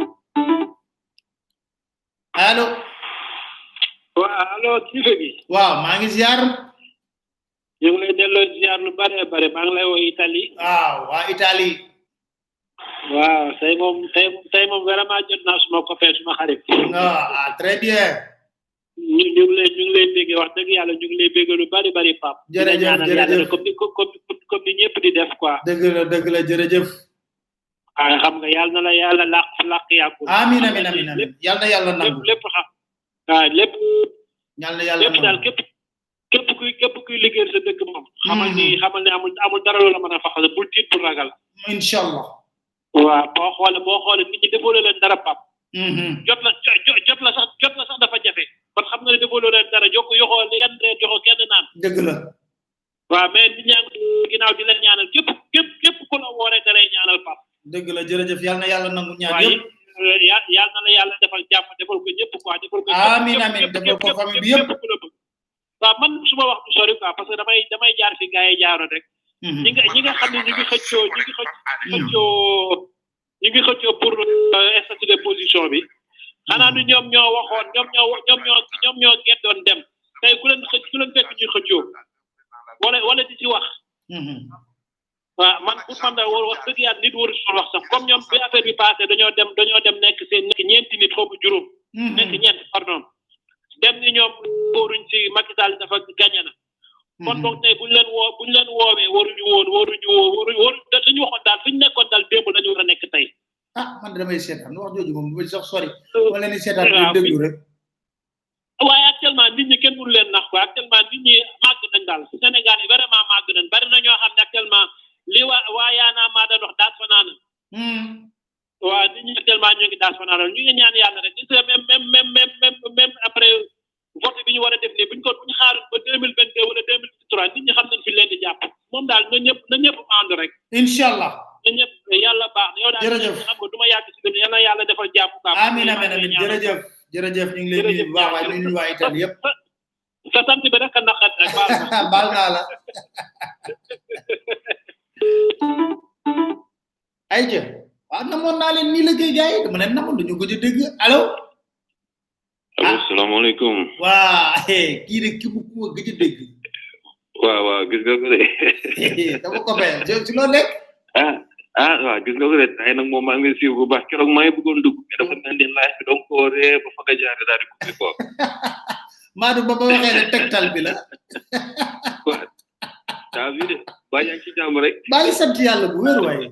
Speaker 2: allo
Speaker 7: waaw allo kilifa gi
Speaker 2: waaw maa ngi ziar
Speaker 7: ñu ngi lay delloo ziar lu bare bare maa ngi lay woo Italie
Speaker 2: waaw waa Italie
Speaker 7: waaw tey moom tey tey moom vraiment jot naa suma copain suma xarit
Speaker 2: ah ah, très bien
Speaker 7: ñu ñu ngi lay ñu ngi lay béggee wax dëgg yàlla ñu ngi lay béggee lu bari bari pap
Speaker 2: Jërëjëf,
Speaker 7: Di la ñaanal yàlla
Speaker 2: jërëjëf.
Speaker 7: rek comme ni comme comme comme ni ñëpp di def quoi
Speaker 2: dëgg la dëgg la jërëjëf
Speaker 7: ah xam nga yàlla na la yàlla làq làq yàggul
Speaker 2: amin amin amin amin yal na yàlla
Speaker 7: lépp
Speaker 2: nangu
Speaker 7: lépp xam waaw lépp
Speaker 2: yal na yàlla
Speaker 7: lépp daal
Speaker 2: nangu
Speaker 7: képp képp kuy képp kuy liggéeyal sa dëkk moom xamal ni xamal ni amul amul dara loola mën a faxal bul tiit bul ragal
Speaker 2: incha allah
Speaker 7: waaw boo xoolee boo xoolee nit ñi defoo leen dara pap
Speaker 2: Mhm.
Speaker 7: jot la jo- jo- jot la sax jot la sax dafa jafe kon xam nga ne defoo leen dara jokko yoxoo kenn reer joxoo kenn naan
Speaker 2: dëgg la
Speaker 7: waaw mais nit ñaa ngi ginnaaw di leen ñaanal képp képp képp ku la wooree da lay ñaanal pap
Speaker 2: dëgg la jërëjëf yal na yàlla nangu ñaan
Speaker 7: waaye
Speaker 2: yëpp
Speaker 7: ya- yàlla na la yàlla defal jàmm defal ko ñëpp quoi defal ko
Speaker 2: Amiin, amiin, defal ko famille bi yëpp.
Speaker 7: ku la bëgg waaw man su ma wax du sori quoi parce que damay damay jaar fi gars yi jaaroon rek
Speaker 2: Mhm.
Speaker 7: ñi nga ñi nga xam ne ñu ngi xëccoo ñu ngi xëcc xëccoo ñu ngi xëccoo pour euh, statut de position bi xanaa du ñoom ñoo waxoon ñoom ñoo ñoom ñoo ñoom ñoo geddoon dem tey ku leen xëcc ku leen fekk ñuy xëccoo wala wala di ci wax
Speaker 2: Mhm.
Speaker 7: waaw man pour man da war wax dëgg yàlla nit waru si wax sax comme ñoom bi affaire bi passé dañoo dem dañoo dem nekk seen nekk ñeenti nit xaw ma juróom nekk
Speaker 2: Mhm.
Speaker 7: ñeent pardon dem ni ñoom wóoruñ ci Macky Sall dafa gagné na kon donc tey buñ leen woo buñ leen woowee waruñu woon waruñu woo waruñu waru dañu waxoon daal fi ñu nekkoon daal démb lañu war a nekk tey
Speaker 2: ah man de damay seetaan wax jooju moom bu sax sori ma leen di seetaan di
Speaker 7: waaw,
Speaker 2: déglu rek
Speaker 7: waaye actuellement nit ñi kenn mënu leen nax quoi actuellement nit ñi màgg nañ daal Sénégal yi vraiment màgg nañ bari na ñoo xam ne actuellement li waa waa yaanaa maa doon wax daas fa naa na
Speaker 2: Mhm.
Speaker 7: waaw nit ñi actuellement ñu ngi daas fa naa na ñu ngi ñaan yàlla rek gis nga même même même même même même après vote bi ñu war a def nii buñ ko buñ xaaroon ba deux mille vingt deux wala deux mille vingt trois nit ñi xam nañ fi leen di jàpp moom daal na ñëpp na ñëpp ànd rek
Speaker 2: incha allah
Speaker 7: na ñëpp yàlla baax na yow daal
Speaker 2: Jërëjëf.
Speaker 7: xam nga du ma yàgg si dem yal na yàlla defal jàpp quoi
Speaker 2: amin amin amin jërëjëf jërëjëf ñu ngi lay nuyu bu baax waaye ñu nuyu waa Italie yëpp
Speaker 7: sa sant bi rek a naqat rek baal ma
Speaker 2: baal naa la ay jë waaw namoon naa leen nii la koy gars yi dama leen namoon dañu ko ci dégg allo
Speaker 9: allo salaamaaleykum
Speaker 2: waa eh, kii de ki bu ku ma gëj a dégg
Speaker 9: waaw waaw gis nga ko de
Speaker 2: dama ko fay si loo nekk
Speaker 9: ah ah waaw gis nga ko de tey nag moom maa ngi lay suivre bu baax keroog maa ngi bëggoon dugg mais dafa mel ni live bi donc koo ree ba fa nga jaare daal di coupé quoi
Speaker 2: Maadu ba ba waxee ne tegtal bi la
Speaker 9: quoi t'as vu de waa yaa ngi ci jàmm rek
Speaker 2: maa ngi sant yàlla bu wér waaye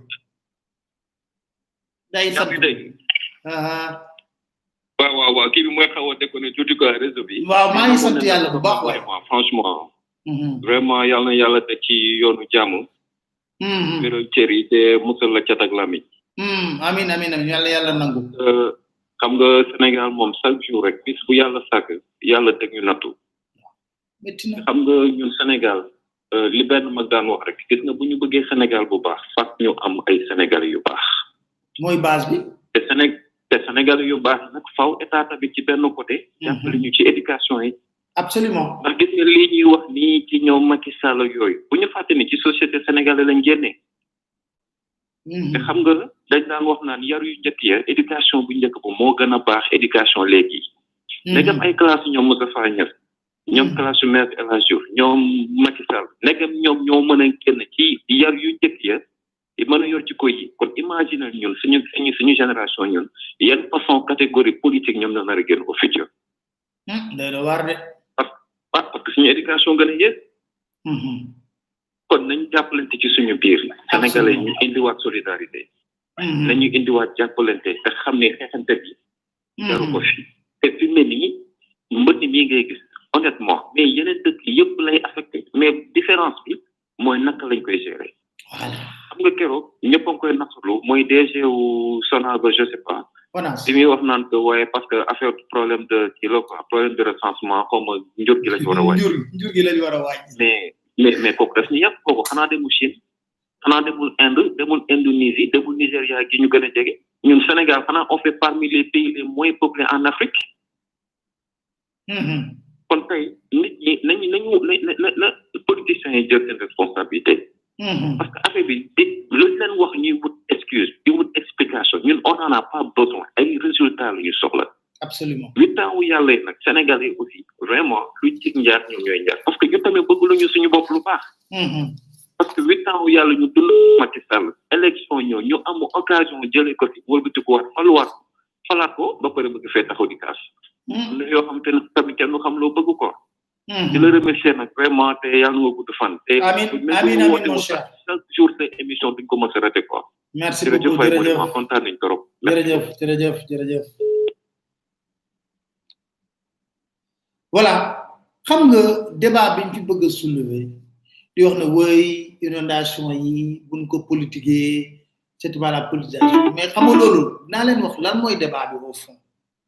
Speaker 2: day
Speaker 9: yaa
Speaker 2: sant
Speaker 9: ngi dégg
Speaker 2: ah
Speaker 9: waaw waaw waaw kii bi mooy xaw a déconné tuuti quoi réseau bi
Speaker 2: waaw maa ngi sant yàlla bu baax waaye
Speaker 9: vraiment franchement
Speaker 2: Mhm,
Speaker 9: vraiment yàlla na yàlla teg ci yoonu jàmm
Speaker 2: mhm,
Speaker 9: wéral cër yi te musal la cat ak lamiñ
Speaker 2: mhm. amin amin amin yàlla yàlla nangu
Speaker 9: Euh, xam nga Sénégal moom chaque jour rek bis bu yàlla sàkk yàlla teg ñu nattu
Speaker 2: métti na
Speaker 9: xam nga ñun Sénégal euh, li benn mag daan wax rek gis nga bu ñu bëggee Sénégal bu baax fàtt ñu am ay Sénégalais yu baax
Speaker 2: mooy base bi
Speaker 9: te Séné te Sénégalais yu baax nag faw état tamit ci benn côté jàppale ñu ci éducation yi
Speaker 2: absolument
Speaker 9: ndax gis nga lii ñuy wax nii ci ñoom Macky Sall ak yooyu bu ñu fàtte ni ci société sénégalaise lañ génnee
Speaker 2: Mhm,
Speaker 9: te xam nga dañ daan wax naan yar yu njëkk ya éducation bu njëkk ba moo gën a baax éducation léegi
Speaker 2: mhm.
Speaker 9: ndegam ay classe ñoom Moustapha Niasse ñoom
Speaker 2: Mhm.
Speaker 9: classe yu maître El Hadji Diouf ñoom Macky Sall ndegam ñoom ñoo mën a génn ci yar yu njëkk ya di mën a yor ci koy yi kon imagine ñun suñu suñu suñu génération ñun yan façon catégorie politique ñoom la nar a génn au futur
Speaker 2: Hmm, day na waar de
Speaker 9: ah parce que suñu éducation gën a yées
Speaker 2: Mhm,
Speaker 9: kon nañ jàppalante ci suñu biir sénégalais ñu indiwaat solidarité
Speaker 2: mhm,
Speaker 9: nañu indiwaat jàppalante te xam ne xeexante bi jaru ko
Speaker 2: mhm.
Speaker 9: fi te fi mu ne nii mbënn mii ngay gis honnêtement mais yeneen dëkk yëpp lay affecté mais différence bi mooy naka lañ koy gérer
Speaker 2: voilà
Speaker 9: xam nga keroog ñëpp a ngi koy naqarlu mooy DG wu Sonal ba je sais pas
Speaker 2: ONAS
Speaker 9: bi muy wax naan que waaye parce que affaire problème de kii la quoi problème de recensement xaw ma njur gi lañ war a wàññi
Speaker 2: njur njur gi lañ war a wàññi
Speaker 9: mais mais mais kooku daf ñu yàpp kooku xanaa demul Chine xanaa demul Inde demul Indonésie demul Nigéria gi ñu gën a jege ñun Sénégal xanaa on fait parmi les pays les moins peuplés en Afrique
Speaker 2: Mhm,
Speaker 9: kon tey nit ñi nañu nañu na na na na politiciens yi jël seen responsabilité
Speaker 2: mhm.
Speaker 9: parce que affaire bi di lu leen wax ñuy wut excuse di wut explication ñun on en a pas besoin ay résultats la ñu soxla
Speaker 2: absolument
Speaker 9: huit ans wu yàlla yi nag Sénégal yi aussi vraiment lu ci njaar ñoom ñooy njaar parce que ñu tamit bëgg lu ñu suñu bopp lu baax
Speaker 2: Mhm,
Speaker 9: parce que huit ans wu yàlla ñu dund Macky Sall élection ñëw ñu am occasion jëlee ko fi wëlbati ko waat faluwaat ko falaat ko ba pare bëgg fee taxaw di kaas
Speaker 2: mhm,
Speaker 9: lu yoo xam te ne tamit kenn du xam loo bëgg ko di
Speaker 2: mhm.
Speaker 9: la remercier nag vraiment te yàlla nga gudd fan te
Speaker 2: Amin,
Speaker 9: même
Speaker 2: amin,
Speaker 9: bu
Speaker 2: amin,
Speaker 9: woote
Speaker 2: mon
Speaker 9: wu
Speaker 2: cher.
Speaker 9: sax chaque jour sa émission duñ ko mos a raté quoi
Speaker 2: merci
Speaker 9: jërëjëf
Speaker 2: beaucoup
Speaker 9: waay
Speaker 2: jërëjëf
Speaker 9: vraiment kontaan nañ trop
Speaker 2: jërëjëf jërëjëf jërëjëf voilà xam nga débat biñ fi bëgg a soulever di wax ne woy inondation yi buñ ko politiquer c'est pas la politisation mais xam nga loolu naa leen wax lan mooy débat bi au fond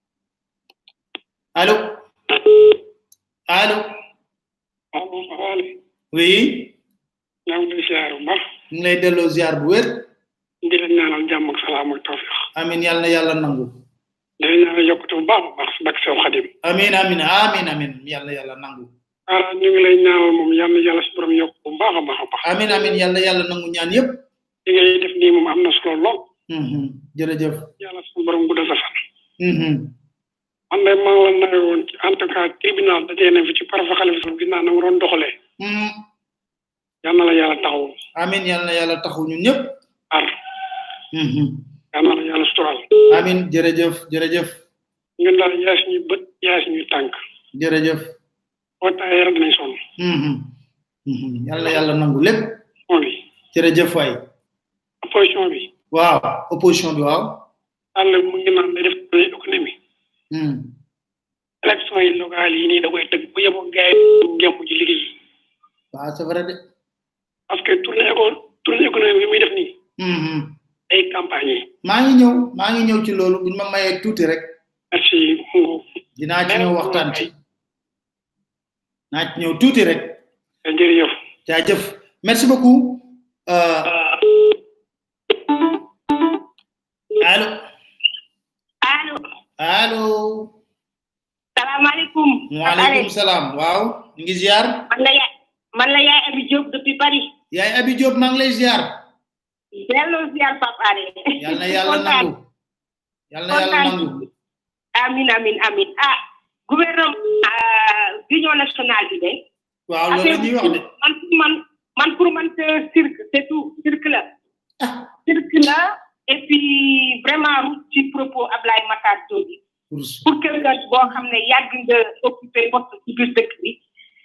Speaker 2: allô allô
Speaker 10: allo xawaale
Speaker 2: oui
Speaker 10: ñaa ngi lay siyaare bu baax
Speaker 2: ñu ngi lay delloo ziar bu wér
Speaker 10: di leen ñaanal jàmm ak salaam ak tawfiq
Speaker 2: amin yàlla na yàlla nangu
Speaker 10: di leen ñaanal yokkute bu baax a baax si bakk sew xadim
Speaker 2: amin amin amin amin yàlla na yàlla nangu
Speaker 10: ah ñu ngi lay ñaanal moom yal na yàlla si borom yokk bu baax a baax a baax
Speaker 2: amin amin yàlla na yàlla nangu ñaan yépp
Speaker 10: li ngay def nii moom am na solo lool
Speaker 2: Mhm, jërëjëf
Speaker 10: yàlla suñu borom guddal sa fan
Speaker 2: Mhm,
Speaker 10: man de maa la nawe woon ci en tout cas tribunal dajee na fi ci parafa xalifa gis naa na mu doon doxalee
Speaker 2: mhm.
Speaker 10: yal na la yàlla taxaw
Speaker 2: amin yàlla na yàlla taxu ñun ñëpp
Speaker 10: ar
Speaker 2: Mhm.
Speaker 10: yal na la yàlla sutural
Speaker 2: amin jërëjëf jërëjëf
Speaker 10: ñun daal yaay suñuy bët yaay suñuy tànk
Speaker 2: jërëjëf
Speaker 10: boo taayee rek dinañ sonn
Speaker 2: Mhm, mhm. yàlla na yàlla nangu lépp
Speaker 10: moom yi
Speaker 2: jërëjëf waay
Speaker 10: opposition bi
Speaker 2: waaw opposition bi waaw
Speaker 10: àll mu ngi naan day def économie
Speaker 2: Mhm.
Speaker 10: élection yi locales yi nii da koy tëgg bu yeboo gars yi ngem ci liggéey
Speaker 2: waaw c'est vrai de
Speaker 10: parce que tournée éco tournée économique bi muy def nii
Speaker 2: Mhm.
Speaker 10: ay campagne yi
Speaker 2: maa ngi ñëw maa ngi ñëw ci loolu buñ ma mayee tuuti rek
Speaker 10: merci Ngo
Speaker 2: dinaa ci ñëw waxtaan ci naa ci ñëw tuuti rek
Speaker 10: jërëjëf
Speaker 2: jaajëf merci beaucoup euh, allo
Speaker 8: allo
Speaker 2: allo
Speaker 8: salaamaaleykum
Speaker 2: waaleykum salaam waaw ñu ngi ziar
Speaker 8: man la yaay man la yaay Abi Diop depuis Paris
Speaker 2: yaay abi Diop maa ngi lay ziar
Speaker 8: delloo ziar Papa Ale
Speaker 2: yal na yàlla nangu yal na yàlla nangu
Speaker 8: amin amin amin ah gouvernement ah, union nationale bi de
Speaker 2: waaw loolu la ñuy wax de
Speaker 8: man pour man man pour man c'est cirque c'est tout cirque la cirque la et puis vraiment route ci propos Ablaye Matar Diop bi pour quelqu'un boo xam ne yàgg nga occupé poste ci biir dëkk bi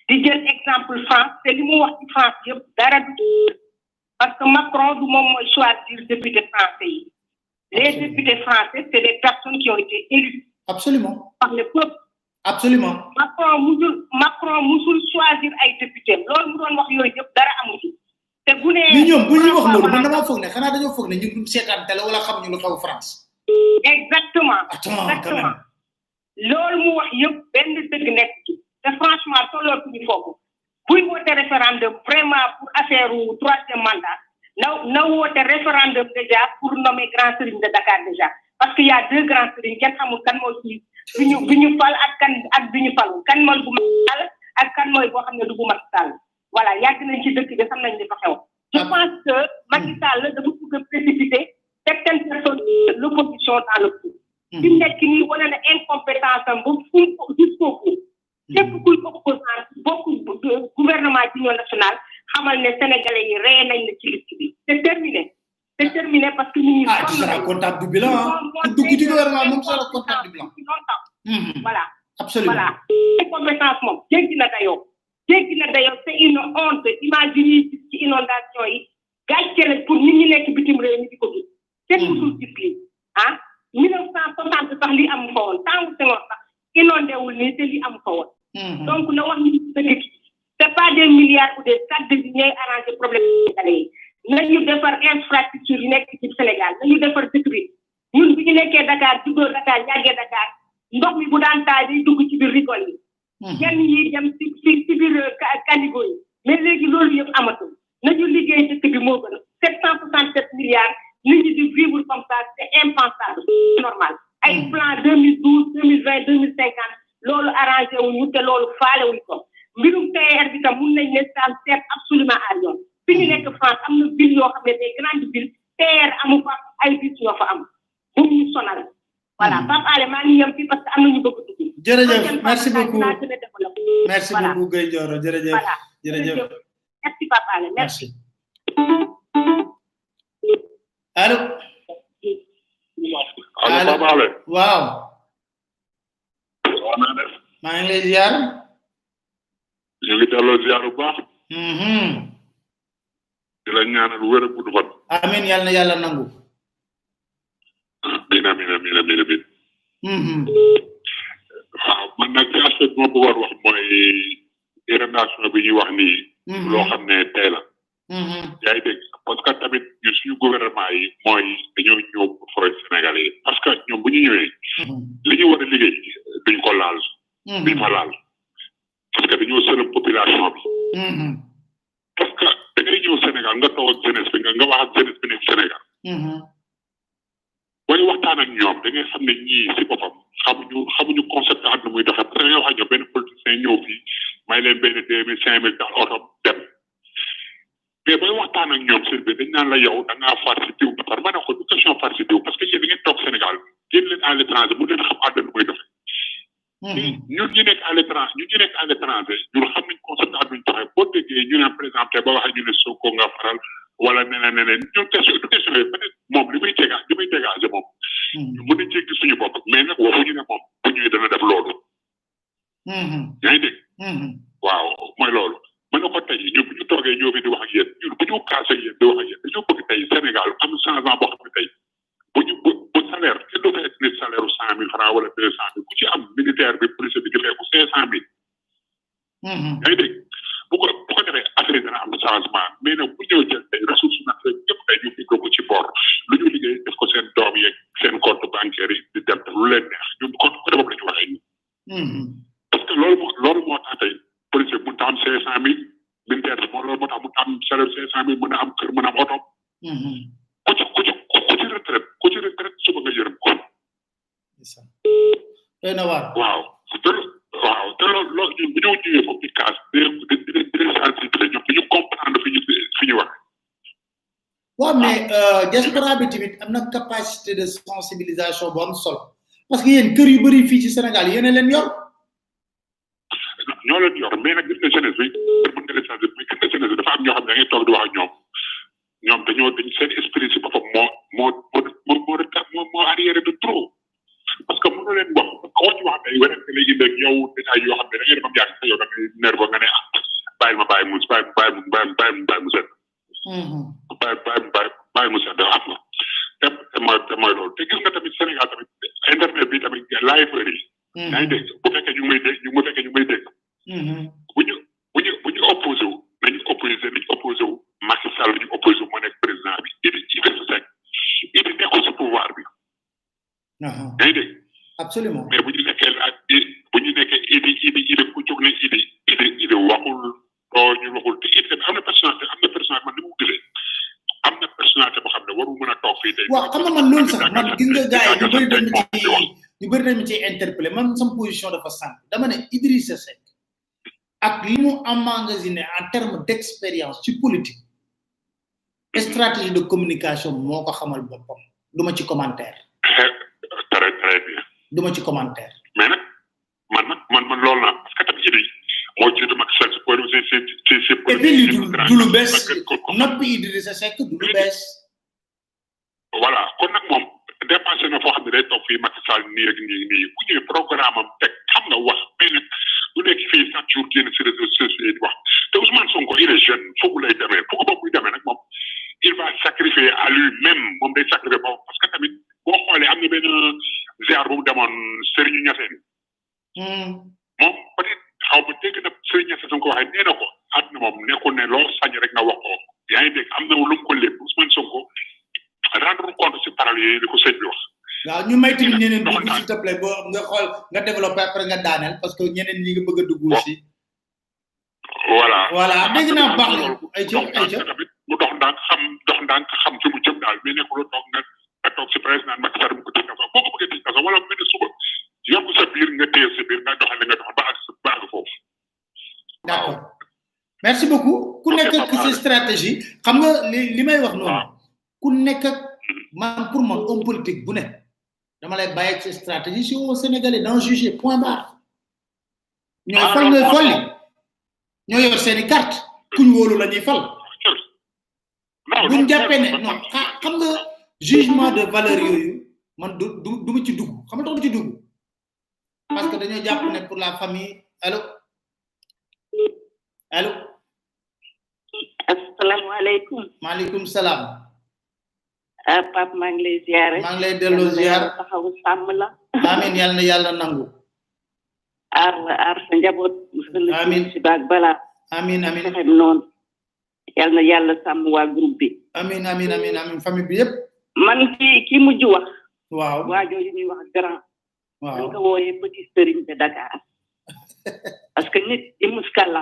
Speaker 11: di jël exemple France te li mu wax ci France yëpp dara du parce que Macron du moom mooy choisir député français yi les députés français c'est des personnes qui ont été élues
Speaker 2: absolument
Speaker 11: par le peuple
Speaker 2: absolument
Speaker 11: Macron musul Macron musul choisir ay député loolu mu doon wax yooyu yëpp dara amu ci te bu nee
Speaker 2: ñu ñoom bu ñuy wax loolu man damaa foog ne xanaa dañoo foog ne ñu duñ seetaan télé wala xamuñu lu xew France
Speaker 11: exactement
Speaker 2: attends quand
Speaker 11: exactement
Speaker 2: même
Speaker 11: loolu mu wax yëpp benn dëgg nekk ci te franchement tollootuñu foofu buy woote référendum vraiment pour affaire u troisième mandat na na woote référendum déjà pour nommer grand serigne de Dakar déjà parce que y a deux grands serigne kenn xamul kan moo ci bi ñu bi ñu fal ak kan ak bi ñu falu kan mooy bu Macky Sall ak kan mooy boo xam ne du bu Macky Sall voilà yàgg nañ ci dëkk bi xam nañ li fa xew je pense que Macky Sall dafa bëgg a précipiter certaines personnes de l'opposition dans le coup fi mu nekk nii wane na incompétence am ba fu mu jusqu'au bout képp kuy opposant bokk gouvernement d'union nationale xamal ne sénégalais yi ree nañ la ci liste bi c'est terminé c'est terminé parce que ñu ngi
Speaker 2: ah tu seras comptable du bilan hein. ku dugg ci gouvernement moom sera comptable du bilan Mhm.
Speaker 11: voilà
Speaker 2: absolument
Speaker 11: voilà incompétence moom jéggi na dayoo jéggi na dayoo c'est une honte imagine yi ci inondation yi gàcce la pour nit ñi nekk bitim réew ñi di ko gis kenn musul gis lii ah mille neuf cent soixante sax li amu fa woon temps Senghor sax inondé wul nii te li amu fa woon donc na wax ni dëgg gi c'est pas des milliards ou des stades de ñooy arranger problème sénégalais yi nañu defar infrastructure yi nekk ci Sénégal nañu defar dëkk bi ñun bi ñu nekkee Dakar juddoo Dakar yàggee Dakar ndox mi bu daan taay day dugg ci biir rigole yi yenn yi dem ci ci ci biir ka- caniveau yi mais léegi loolu yëpp amatul nañu liggéey dëkk bi moo gën sept cent soixante sept milliards nit ñi di vivre comme ça c'est impensable c'est normal ay plan deux mille douze deux mille vingt deux mille cinquante loolu arrangé wuñu te loolu faale wuñ ko mbirum TER bi tam mun nañ ne ça sert absolument à rien fi ñu nekk France am na ville yoo xam ne des grandes villes TER amu fa ay bis ñoo fa am bu ñu sonal voilà Pape Alé maa ngi yem fii parce que am na ñu bëgg a dugg
Speaker 2: jërëjëf
Speaker 11: Prochaine
Speaker 2: merci
Speaker 11: fois,
Speaker 2: beaucoup
Speaker 11: dinaa gën a développer.
Speaker 2: merci
Speaker 11: Voilà.
Speaker 2: beaucoup Gueye Ndioro jërëjëf
Speaker 11: Voilà.
Speaker 2: jërëjëf
Speaker 11: merci Pape Alé merci
Speaker 2: allo
Speaker 12: allo Pape Alé
Speaker 2: waaw
Speaker 12: waa naa def
Speaker 2: maa ngi lay ziar
Speaker 12: ñu ngi delloo ziar bu baax
Speaker 2: Mhm.
Speaker 12: di la ñaanal wér ak gudd fan
Speaker 2: amin yàlla na yàlla nangu
Speaker 12: amin amin amin amin amin
Speaker 2: Mhm.
Speaker 12: waaw man nag ci aspect bi ma bëggoon wax mooy inondation bi ñuy wax nii
Speaker 2: Mhm.
Speaker 12: loo xam ne tey la
Speaker 2: Mhm.
Speaker 12: yaa ngi dégg parce que tamit ñun suñu gouvernement yi mooy dañoo ñëw pour forêt sénégalais yi parce que ñoom bu ñu ñëwee li ñu war a liggéey duñ ko laal duñ ko laal parce que dañoo sëlëm population bi
Speaker 2: Mhm.
Speaker 12: parce que da ngay ñëw Sénégal nga toog ak jeunesse bi nga nga wax ak jeunesse bi nekk Sénégal
Speaker 2: Mhm.
Speaker 12: booy waxtaan ak ñoom da ngay xam ne ñii si boppam xamuñu xamuñu concept àdduna muy doxee parce que da ngay wax ak ñoom benn politicien ñëw fii may leen benn deux mille cinq mille dans oto dem mais booy waxtaan ak ñoom seen bi dañ naan la yow da ngaa far si diw ba pare ma ne ko du question far si diw parce que yéen da ngeen toog Sénégal génn leen à l'étranger mu leen xam àdduna muy doxee ñun ñu nekk à l'étranger ñun ñu nekk à l'étranger ñun xam nañ concept àdduna doxee boo déggee ñu ne par exemple ba waxee ñu ne Sonko nga faral wala neneen neneen ñun question du question yooyu peut être moom li muy déga li muy dégager moom ñu mën a jéggi suñu bopp mais nag waxuñu ne moom bu ñëwee dana def loolu
Speaker 2: Mhm.
Speaker 12: yaa ngi dégg
Speaker 2: Mhm.
Speaker 12: waaw mooy loolu mën na ko tey ñun bu ñu toogee ñoo fi di wax ak yéen ñun bu ñu kaase ak yéen di wax ak yéen dañoo bëgg tey Sénégal am changement boo xam ne tey bu ñu bu bu salaire kenn du fekk nit salaire u cent mille francs wala deux cent mille ku ci am militaire bi police bi di fekku cinq cent mille
Speaker 2: Mhm.
Speaker 12: yaa ngi dégg bu ko bu ko defee affaire yi dana am changement mais nag bu ñëw jël tey ressources naturelles yëpp tey ñu fekk ko ci bor lu ñu liggéey def ko seen doom yeeg seen compte bancaire yi di dem def lu leen neex ñun compte côté boobu la ñu waxee ñun
Speaker 2: Mhm.
Speaker 12: parce que loolu moo loolu moo tax tey policier mun ta am cinq cent mille militaire bi moo loolu moo tax mun ta am salaire cinq cent mille mën a am kër mën a am oto
Speaker 2: Mhm.
Speaker 12: ku ci ku ci ku ci retraite ku ci retraite suba nga yërëm ko
Speaker 2: doy na waar
Speaker 12: waaw te lo- waaw te loolu loolu ñun bu ñëw ñëwee foofu di kaas di di di di leen sensibiliser ñoom dañu comprendre fi ñu fi ñu wax
Speaker 2: waaw mais euh, diaspora bi tamit am na capacité de sensibilisation bu am solo parce que yéen kër yu bëri fii ci Sénégal yéen a leen yor
Speaker 12: ñoo leen yor mais nag gis nga jeunesse bi mën nga leen sensibiliser mais gis nga jeunesse bi dafa am ñoo xam ne da ngay toog di wax ak ñoom ñoom dañoo dañ seen esprit si boppam moo moo moo moo moo retard moo moo arrière de trop parce que mënoo leen wax koo ci wax tey werante lay indi ak yow détail yoo xam ne da ngay dem am yaakaar yow da ngay nerveux nga ne ah bàyyi mu bàyyi bàyyi mu bàyyi bàyyi bàyyi mu set bàyyi bàyyi bàyyi bàyyi mu set xam nga te te mooy te mooy loolu te gis nga tamit Sénégal tamit internet bi tamit live yi yaa ngi dégg bu fekkee ñu ngi may dégg ñu bu fekkee ñu ngi may dégg bu ñu bu ñu bu ñu opposé wu nañu opposé nañu opposé wu Macky Sall ñu opposé wu moo nekk président bi Idi Idrissa Seck Idi nekkul si pouvoir bi yaa ngi dégg
Speaker 2: absolument
Speaker 12: mais bu ñu nekkee ak bu ñu nekkee Idi Idi Idi ku jóg ne Idi Idi Idi waxul doo ñu waxul te Idi tamit am na personnalité am na personnalité man ni mu gisee am na personnalité boo xam ne waru mën a toog fii tey
Speaker 2: waaw xam nga man loolu sax man gis nga gars yi ñu bëri dañu ci ñu bëri dañu ci interpellé man sama position dafa simple dama ne Idrissa Seck ak li mu emmagasiné en terme d' expérience ci politique stratégie de communication moo ko xamal boppam du ma ci commentaire
Speaker 12: très très bien
Speaker 2: du ma ci commentaire
Speaker 12: mais nag man nag man man loolu naa parce que tamit Idi moo jiitu Macky Sall si point si si si si
Speaker 2: et puis lii du du lu bees noppi Idrissa Seck du lu bees
Speaker 12: voilà kon nag moom dépassé na foo xam ne day toog fii Macky Sall nii ak nii nii bu ñëwee programme am teg xam nga wax mais nag du nekk fii chaque jour génn si réseaux sociaux yi di wax te Ousmane Sonko il est jeune foogu lay demee foogu boobu muy demee nag moom il va sacrifier à lui-même moom day sacrifier boobu parce que tamit boo xoolee am na benn ziar bu mu demoon Serigne Niassène moom peut être xaw ma dégg na Serigne Niassène su ko waxee nee na ko àdduna moom nekkul ne loo sañ rek nga wax ko yaa ngi dégg am na lu mu ko lépp Ousmane Sonko rendre compte si parole yi li ko sëñ bi wax
Speaker 2: waaw ñu may tamit ñeneen dugg s'il te plaît boo nga xool nga développé après nga daaneel parce que ñeneen ñi nga bëgg a dugg aussi
Speaker 12: voilà
Speaker 2: voilà dégg naa baax na ay ca ay ca
Speaker 12: tamit mu dox ndànk xam dox ndànk xam fi mu jëm daal mais nekkul toog nga nga toog si président Macky Sall mu ko tëj kaso boo ko bëggee tëj kaso wala mu ne suba yokk sa biir nga téye sa biir nga doxal nga doxal ba ak sa ba ak foofu
Speaker 2: d' accord merci beaucoup ku nekk ak sa stratégie xam nga li li may wax noonu ku nekk ak man pour man homme politique bu ne dama lay bàyyi ak sa stratégie si au sénégalais d'en juger point barre ñooy fal ñooy folli ñoo yor seeni carte kuñ wóolu la ñuy fal buñ jàppee ne non xam nga jugement de valeur yooyu man du du du ma ci dugg xam nga tax du ci dugg parce que dañoo jàpp ne pour la famille allo allo
Speaker 13: asalaamaaleykum
Speaker 2: maaleykum salaam
Speaker 13: ah Pape maa ngi lay ziare
Speaker 2: maa ngi lay delloo ziar
Speaker 13: taxawu sàmm la
Speaker 2: amin yàlla na yàlla nangu
Speaker 13: aar la aar sa njaboot
Speaker 2: amin
Speaker 13: si baag balaa
Speaker 2: amin amin
Speaker 13: fexem noonu yàlla na yàlla sàmm waa groupe bi
Speaker 2: amin amin amin amin famille bi yëpp
Speaker 13: man ki ki mujj wax
Speaker 2: waaw
Speaker 13: waa jooju ñuy wax grand
Speaker 2: waaw
Speaker 13: dañ ko wooyee petit sëriñ de Dakar parce que nit di muskala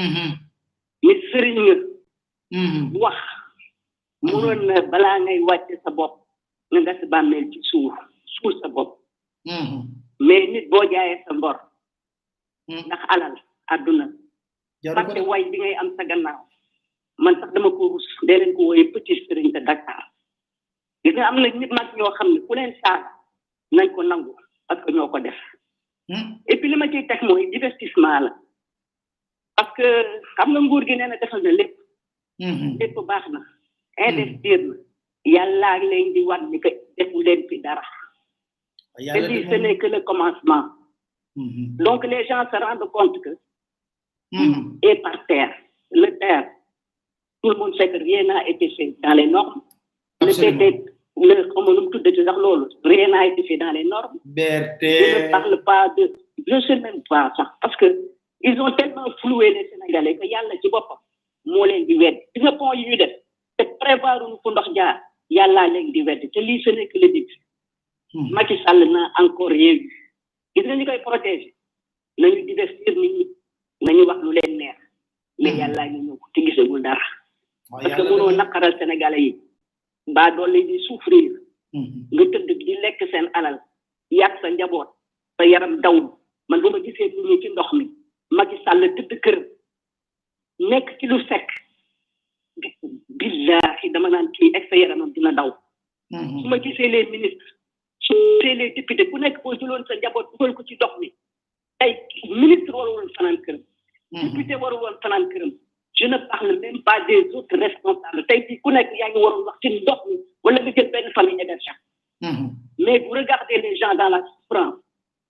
Speaker 13: nit sëriñ nga wax munoon na balaa ngay wàcce sa bopp nga gas bàmmeel ci suuf suul sa bopp mais nit boo jaayee sa ngor ndax alal àdduna fàtte way bi ngay am sa gannaaw man sax dama ko rus dee leen ko wooyee petit sëriñ de Dakar gis nga am na nit mag ñoo xam ne ku leen saaga nañ ko nangu parce que ñoo ko def et puis li ma ciy teg mooy divertissement la parce que xam nga nguur gi nee na defal na lépp lépp baax na investir na yàllaa leen di war ni que defu leen fi dara te lii ce n'est que le commencement donc les gens se rendent compte que et par terre le terre tout le monde sait que rien n'a été fait dans les normes le PT le comment nous tout de sax loolu rien n'a été fait dans les normes
Speaker 2: BRT
Speaker 13: je ne parle pas de je sais même pas ça parce que ils ont tellement floué les Sénégalais que yàlla ci boppam moo leen di wedd gis nga pont yi ñu def te prévoir uñu fu ndox jaar yàllaa leen di wedd te lii ce n'est que le début Macky Sall n'a encore rien vu gis nga ñu koy protéger nañu divestir nit ñi nañu wax lu leen neex mais yàllaa ñu ñëw te gisagul dara parce que mënoo naqaral Sénégalais yi mbaa doon leen di souffrir nga tëdd di lekk seen alal yàq sa njaboot sa yaram dawul man bu ma gisee nit ñi ci ndox mi Macky Sall tëdd kër nekk ci lu sekk billahi dama naan kii ek sa yaramam dina daw su ma gisee les ministres su gisee les députés ku nekk boo jëloon sa njaboot dugal ko ci ndox mi tey ministre waru woon fanaan këram député waru woon fanaan këram je ne parle même pas des autres responsables tey fii ku nekk yaa ngi waroon wax ci ndox mi wala nga jël benn famille hébergée mais vous regardez les gens dans la souffrance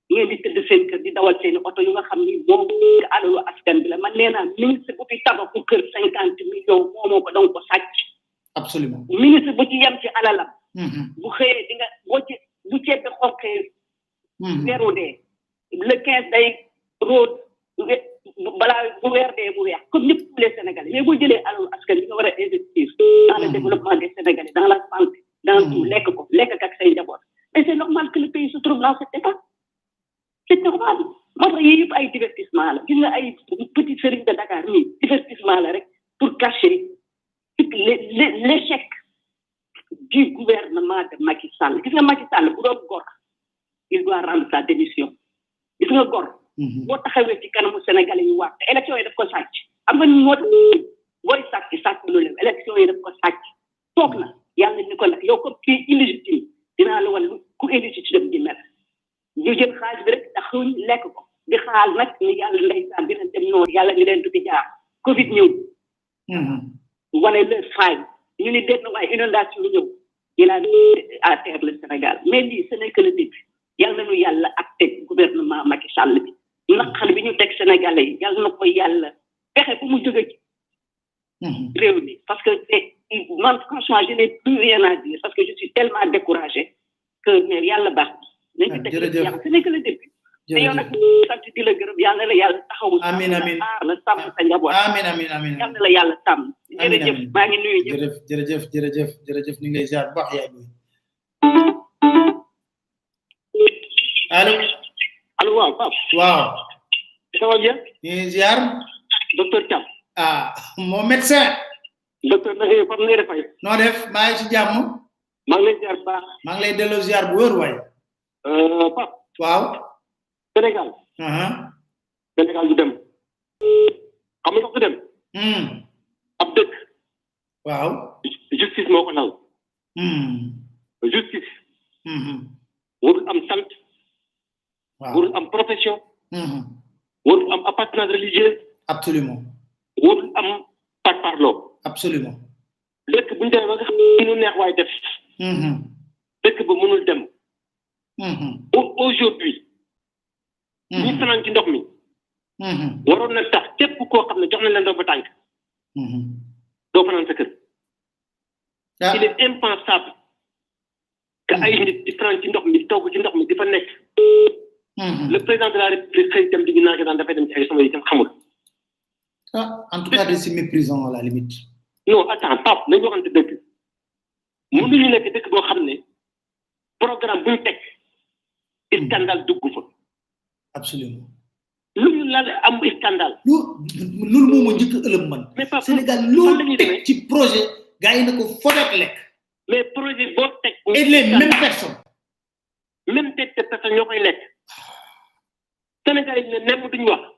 Speaker 13: ngeen di tëdd seen kër di dawal seen oto yu nga xam ni moom alalu askan bi la man nee naa ministre bu fi tabaxu kër cinquante millions moomoo ko danga ko sàcc
Speaker 2: absolument
Speaker 13: ministre bu ci yem ci alalam bu xëyee di nga boo ci bu ceeb bi xonqee weeru dee le quinze day road balaa bu weer dee bu weex comme ñëpp tous les sénégalais mais boo jëlee alalu askan bi nga war a investir dans le développement des sénégalais dans la santé dans tout lekk ko lekk ak say njaboot et c'est normal que le pays se trouve dans cet état c'est normal moo tax yii yëpp ay divertissement la gis nga ay petit sëriñ de Dakar nii divertissement la rek pour cacher l'échec du gouvernement de Macky Sall gis nga Macky Sall bu doon gor il doit rendre sa démission gis nga gor boo taxawee ci kanamu Sénégalais yi waat te élection yi daf ko sàcc am nga moo tax booy sàcc sàcc lu leen élection yi daf ko sàcc toog na yàlla ni ko nag yow comme kii illégitime dinaa la wan ku illégitime di mel ñu jël xaalis bi rek ndax xuñ lekk ko di xaal nag ni yàlla ndeysaan dina dem noonu yàlla ñu leen du fi jaar covid ñëw wane leur faille ñu ni dégg na waaye inondation ñëw il a à terre le Sénégal mais lii ce n'est que le début yàlla nañu yàlla ak teg gouvernement Macky Sall bi naqar bi ñu teg Sénégalais yi yàlla na ko yàlla fexe fu mu jóge ci réew mi parce que man franchement je n'ai plus rien à dire parce que je suis tellement découragé que mais yàlla baax nañ ci teg yàlla ce n'est que le début te yow nag sant di la gërëm yàlla la yàlla taxawu
Speaker 2: amin amin
Speaker 13: aar la sàmm sa njaboot
Speaker 2: amin amin amin
Speaker 13: yàlla la yàlla sàmm jërëjëf maa ngi nuyu ñëpp
Speaker 2: jërëjëf jërëjëf jërëjëf jërëjëf ñu ngi lay ziar bu baax yaay boy allo
Speaker 14: allo waaw Pape
Speaker 2: waaw
Speaker 14: ça va bien
Speaker 2: ñu ngi ziar
Speaker 14: docteur Thiam
Speaker 2: ah mon médecin
Speaker 14: docteur na ngay fam ngay defay
Speaker 2: noo def maa ngi ci jàmm
Speaker 14: maa ngi lay ziar baax
Speaker 2: maa ngi lay delloo ziar bu wër waay
Speaker 14: euh Pape
Speaker 2: waaw
Speaker 14: Sénégal
Speaker 2: aha
Speaker 14: Sénégal du dem xam nga du dem
Speaker 2: hmm
Speaker 14: ab dëkk
Speaker 2: waaw
Speaker 14: justice moo ko lal
Speaker 2: hmm
Speaker 14: justice
Speaker 2: hmm
Speaker 14: warul am sant
Speaker 2: waaw
Speaker 14: warul am profession
Speaker 2: hmm
Speaker 14: warul am appartenance religieuse
Speaker 2: absolument
Speaker 14: warul am parparloo
Speaker 2: absolument
Speaker 14: dëkk bu ñu demee ba nga xam ne nu neex waay def
Speaker 2: hmm
Speaker 14: dëkk ba mënul dem
Speaker 2: hmm
Speaker 14: Au- aujourd'hui ñi fanaan ci ndox mi
Speaker 2: hmm
Speaker 14: waroon na tax képp koo xam ne jox na leen ndox ba tànk
Speaker 2: hmm
Speaker 14: doo fanaan sa kër il est impensable que ay nit di fanaan ci ndox mi di togg ci ndox mi di fa nekk le président de la république xëy dem di ñu naan daan dafay dem ci ay sama yi kenn xamul
Speaker 2: ah en tout cas de si méprisant à la limite
Speaker 14: non attends Pape nañu waxante dëgg mënuñu nekk dëkk boo xam ne programme bu ñu teg scandale dugg fa
Speaker 2: absolument
Speaker 14: lu ñu lal am scandale
Speaker 2: loolu moo ma njëkk a ëlëm man Sénégal loolu teg ci projet gars yi na ko fodet lekk
Speaker 14: mais projet boo teg
Speaker 2: et les mêmes personnes
Speaker 14: même tête de personne ñoo koy lekk Sénégal yi ne nemm duñu wax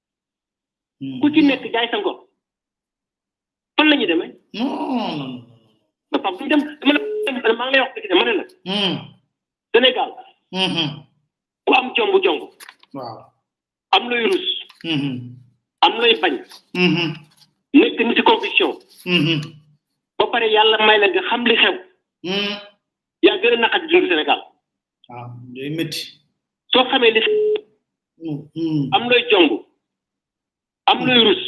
Speaker 14: ku ci nekk jaay sa ngor fan la ñuy demee
Speaker 2: non non non
Speaker 14: ba Pape duñ dem dama la maa ngi lay wax dëgg de ma ne la Sénégal ku am jomb jomb
Speaker 2: waaw
Speaker 14: am looy rus am looy bañ nekk ni ci conviction ba pare yàlla may la nga xam li xew yaa gën a naqat dund Sénégal
Speaker 2: waaw day métti
Speaker 14: soo xamee li am looy jomb am looy rus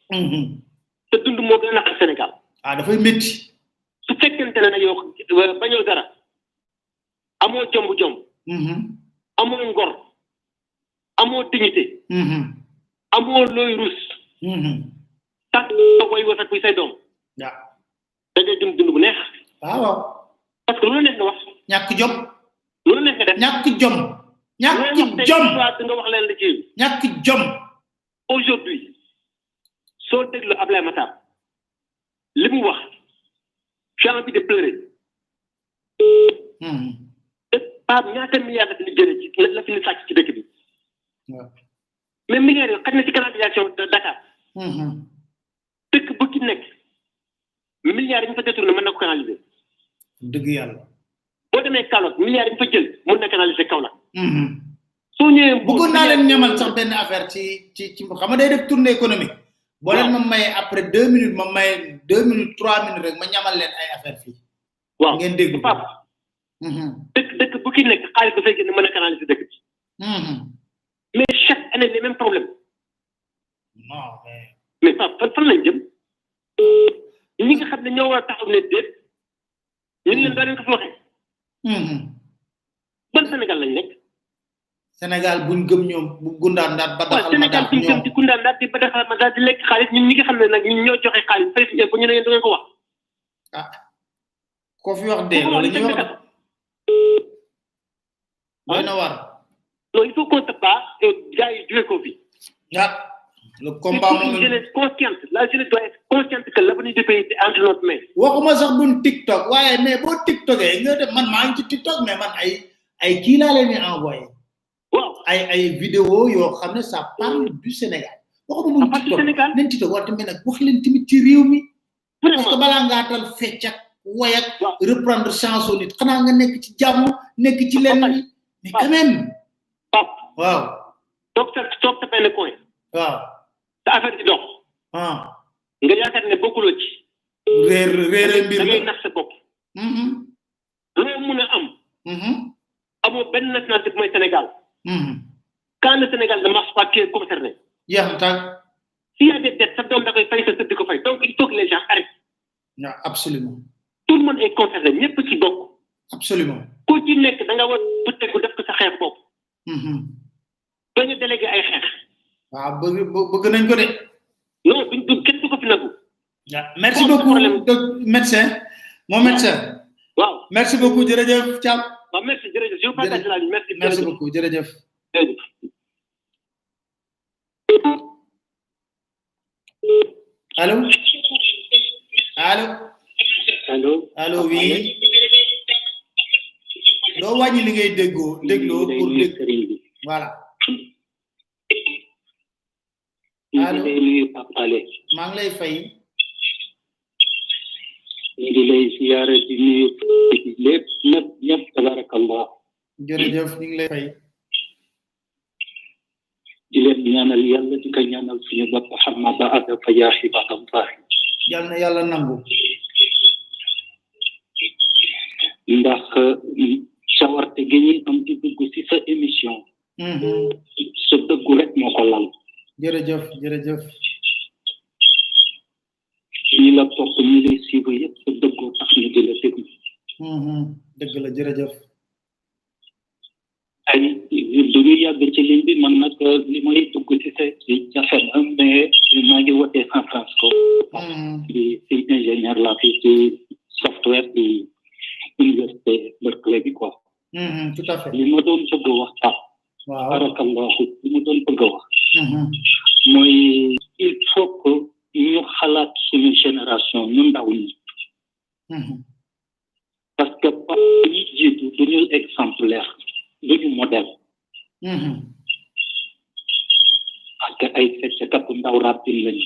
Speaker 14: te dund moo gën a naqat Sénégal
Speaker 2: ah dafay métti
Speaker 14: su fekkente ne nag yow bañoo dara amoo jomb jomb amoo ngor amoo dignité amoo looy rus tax nga koy wërsëg buy say doom
Speaker 2: waaw
Speaker 14: da ngay dund dund bu neex
Speaker 2: waaw
Speaker 14: parce que lu la neex nga wax
Speaker 2: ñàkk jom
Speaker 14: lu la neex nga def
Speaker 2: ñàkk jom ñàkk jom
Speaker 14: nga wax leen la ci
Speaker 2: ñàkk jom
Speaker 14: aujourd'hui soo déglu Ablaye Matar li mu wax j'ai envie de pleurer Pape ñaata milliards la fi ñu jëlee ci la fi ñu sàcc ci dëkk bi mais milliards yooyu xaj na ci canalisation de Dakar dëkk bu ci nekk milliards yi ñu fa détourné mën na ko canaliser
Speaker 2: dëgg yàlla
Speaker 14: boo demee Kaolack milliards yi ñu fa jël mën na canaliser Kaolack soo ñëwee
Speaker 2: bëggoon naa leen ñamal sax benn affaire ci ci ci xam nga day def tournée économique boo leen ma maye après deux minutes ma maye deux minutes trois minutes rek ma ñamal leen ay affaire fii
Speaker 14: waaw
Speaker 2: ngeen dégg
Speaker 14: Pape dëkk dëkk bu ki nekk xaalis dafay génn mën a canaliser dëkk bi mais chaque année les mêmes problèmes
Speaker 2: non mais
Speaker 14: mais fan fan fan lañ jëm ñi nga xam ne ñoo war a taxaw ne déet ñu leen doo leen ko fi waxee ban Sénégal lañ nekk
Speaker 2: Sénégal buñ gëm ñoom bu gundaan daat ba
Speaker 14: waaw
Speaker 2: daxal ma
Speaker 14: Sénégal
Speaker 2: daat
Speaker 14: suñ jëm
Speaker 2: ñoom
Speaker 14: di kundaan daal di ba defar ma daal di lekk xaalis ñun ñi nga xam ne nag ñun ñoo joxe xaalis fay si bu ñu ne yéen da ngeen ko wax
Speaker 2: ah ko fi wax dee loolu ñuy wax doy na war
Speaker 14: non il faut qu'on se bat et gars yi jóge ko fi
Speaker 2: ah le combat
Speaker 14: il faut une
Speaker 2: moom
Speaker 14: jeunesse consciente la jeunesse doit être consciente que l'avenir du pays c'est entre notre main
Speaker 2: waxuma sax buñ tiktok waaye mais boo tiktokee nga def man maa ngi ci tiktok mais man ay ay kii laa leen di envoyé
Speaker 14: waaw
Speaker 2: ay ay vidéo yoo xam ne ça parle du Sénégal waxuma buñ tiktok leen tiktok war tamit nag wax leen tamit ci réew mi parce que balaa ngaa tal fecc ak woy ak reprendre chanson nit xanaa nga nekk ci jàmm nekk ci lenn li mais quand même
Speaker 14: pap
Speaker 2: waaw
Speaker 14: toog sa toog sa benn coin
Speaker 2: waaw
Speaker 14: sa affaire di dox
Speaker 2: ah
Speaker 14: nga yaakaar ne bokkuloo ci
Speaker 2: réer réere mbir
Speaker 14: da
Speaker 2: la
Speaker 14: ngay nax sa bopp loo mun a am amoo benn nationalité bu mooy Sénégal quand le Sénégal ne marche pas qui est concerné
Speaker 2: jeex na tàgg
Speaker 14: s'il y a des dettes sa doom da koy fay sa sët di ko fay donc il faut que les gens arrêtent
Speaker 2: waaw absolument
Speaker 14: tout le monde est concerné ñëpp ci bokk
Speaker 2: absolument
Speaker 14: ku ci nekk da nga war bu tegu def ko sa xeex bopp bañ a délégué ay xeex
Speaker 2: waaw bëgg bë- bëgg nañ ko de
Speaker 14: non duñ du kenn du ko fi nagu
Speaker 2: waaw merci beaucoup doc- médecin mon médecin
Speaker 14: waaw
Speaker 2: merci beaucoup jërëjëf Thiam
Speaker 14: waaw merci jërëjëf je vous partage la ligne merci
Speaker 2: merci
Speaker 14: jërëjëf.
Speaker 2: beaucoup jërëjëf
Speaker 14: jërëjëf.
Speaker 2: allo allo
Speaker 14: allo
Speaker 2: allo oui doo wàññi li ngay déggoo dégloo pour dégg voilà allo
Speaker 15: ñu ngi lay nuyu Pape Alé
Speaker 2: maa ngi lay fay
Speaker 15: ñu ngi lay siyaare di nuyu lépp ñëpp ñëpp tabarakallah
Speaker 2: jërëjëf ñu ngi lay fay
Speaker 15: di leen ñaanal yàlla di ko ñaanal suñu bopp xam ma ba àgg fa yaa ibadallah
Speaker 2: yal na yàlla nangu
Speaker 15: ndax sawarte gi ñuy am di dugg si sa émission sa dëggu rek moo ko lal
Speaker 2: jërëjëf jërëjëf
Speaker 15: ñi la topp ñi lay suivre yëpp sa dëggoo tax ñu di la déglu
Speaker 2: dëgg la jërëjëf
Speaker 15: ay du ñu yàgg ci ligne bi man nag li may dugg ci sa ci jafe na mais maa ngi wootee San Francisco di si ingénieur la fi ci software di université Berkeley bi quoi
Speaker 2: Mhm, tout à fait
Speaker 15: li ma doon bëgg a wax Pape
Speaker 2: waaw
Speaker 15: barakallahu li ma doon bëgg a wax mooy il faut que ñu xalaat suñu génération ñu ndaw ñi parce que pa ñi jiitu duñu exemplaire duñu modèle parce que ay feccekatu ndaw rappil lañu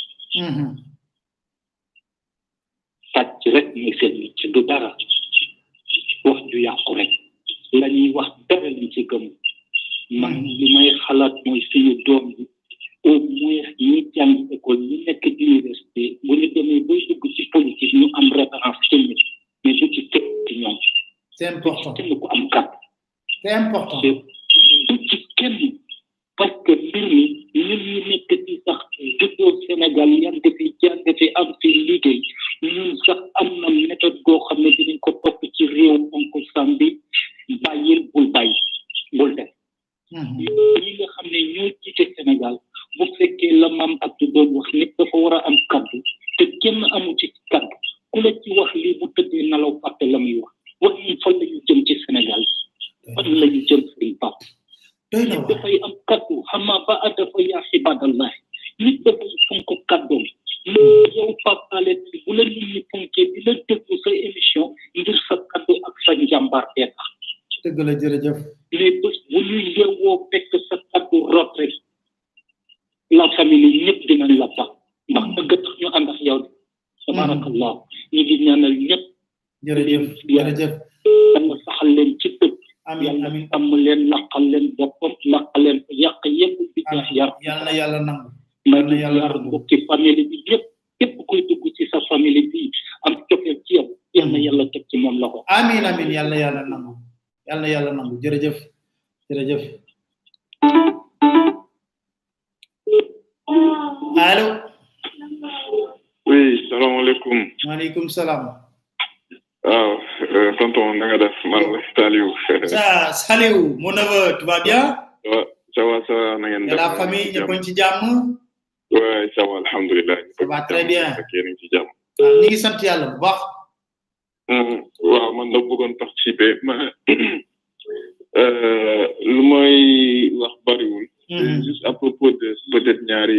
Speaker 15: sàcc rek mooy seen métier du dara wax ju yàqu rek la ñuy wax dara lañ ci gëm man li may xalaat mooy suñu doom bi au moins ñi jàng école ñi nekk université bu ñu demee bay dugg ci politique ñu am référence ci nit mais du ci teg ci ñoom
Speaker 2: c'est important
Speaker 15: kenn ku am kàtt
Speaker 2: c'est important
Speaker 15: du ci kenn parce que mbir mi ñun ñu nekk ci sax juddoo Sénégal yan fi jàng fi am fi liggéey ñun sax am na méthode goo xam ne dinañ ko topp ci réew onko sambi bàyyil bul bàyyi bul def ñi nga xam ne ñoo jiite Sénégal bu fekkee la maam Abdou doon wax nit dafa war a am kaddu te kenn amu ci kaddu ku la ci wax lii bu tëddee nalaw fàtte la muy wax wax ñun fan la ñu jëm ci Sénégal fan la ñu jëm sëriñ Pap nit dafay am kaddu xamaa ba a dafa yaa ibadallah nit dafay fonk kaddoom yow Pape Alé bu la nit ñi fonkee di la déglu sa émission ngir sa kaddu ak sa njàmbaar bee tax
Speaker 2: dëgg la jërëjëf
Speaker 15: mais bés bu ñu yeewoo fekk sa kaddu rot rek la famille ñëpp dinañ la ba ndax dëgg tax ñu ànd ak yow de tabarakallah ñu ngi ñaanal ñëpp
Speaker 2: jërëjëf jërëjëf
Speaker 15: yàlla saxal leen ci dëgg yàlla am leen laqal leen boppam laqal leen yàq yëpp bi jaax yar
Speaker 2: yàlla na yàlla nangu
Speaker 15: ma ngi yar bokki famille bi yëpp képp kuy dugg ci sa famille bi am cofeel ci yow yal na yàlla teg ci moom loxo
Speaker 2: amin amin yàlla yàlla nangu yàlla yàlla nangu jërëjëf jërëjëf allo
Speaker 16: oui salaamaaleykum
Speaker 2: maaleykum salaam
Speaker 16: waaw euh, tonton na nga def man la Saliou
Speaker 2: ça Saliou mon neveu tu vas bien
Speaker 16: ça va ça va ça va na ngeen
Speaker 2: et la famille ñëpp a ngi ci jàmm
Speaker 16: ouais ça va alhamdulilah
Speaker 2: ça va très bien
Speaker 16: ak yéen a ngi ci jàmm
Speaker 2: waaw ñu ngi sant yàlla bu baax
Speaker 16: Mhm. waaw man da bëggoon participer mais euh, lu may wax bariwul c'est juste à propos de peut-être ñaari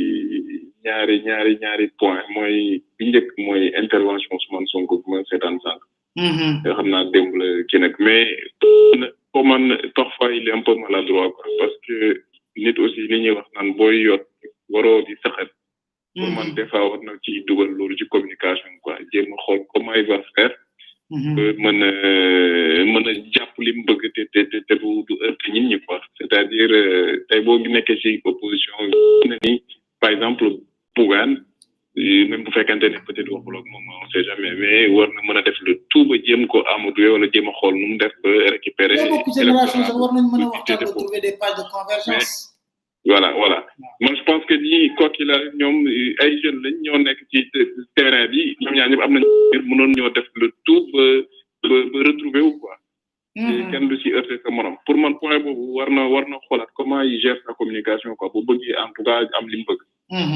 Speaker 16: ñaari ñaari ñaari point mooy bi njëkk mooy intervention Ousmane Sonko bi ma seetaan sànq nga xam naa démb la kii nag mais pour man parfois il est un peu maladroit quoi parce que nit aussi li ñuy wax naan booy yot waroo di saxat pour man des fois war na ci dugal loolu ci communication quoi jéem a xool comment il va faire ba mën a mën a jàpp li mu bëgg te te te te du du heurte nit ñi quoi c'est à dire tey boo nekkee ci opposition na ni par exemple Bougane même bu fekkente ne peut-être waxul ak moom on sait jamais mais war na mën a def le tout ba jéem ko amadou wala jéem a xool nu mu def ba récupérer
Speaker 2: boo bokk génération sax war nañ mën a waxtaan ba trouver des pages de convergence
Speaker 16: voilà voilà man je pense que ñii quoi qu'il arrive ñoom ay jeunes lañ ñoo nekk ci terrain bi ñoom ñaar ñëpp am nañ mënoon ñoo def le tout ba ba ba retrouver wu quoi kenn du ci heurté sa morom pour man point boobu war na war na xoolaat comment il gère sa communication quoi bu bëggee en tout cas am li mu bëgg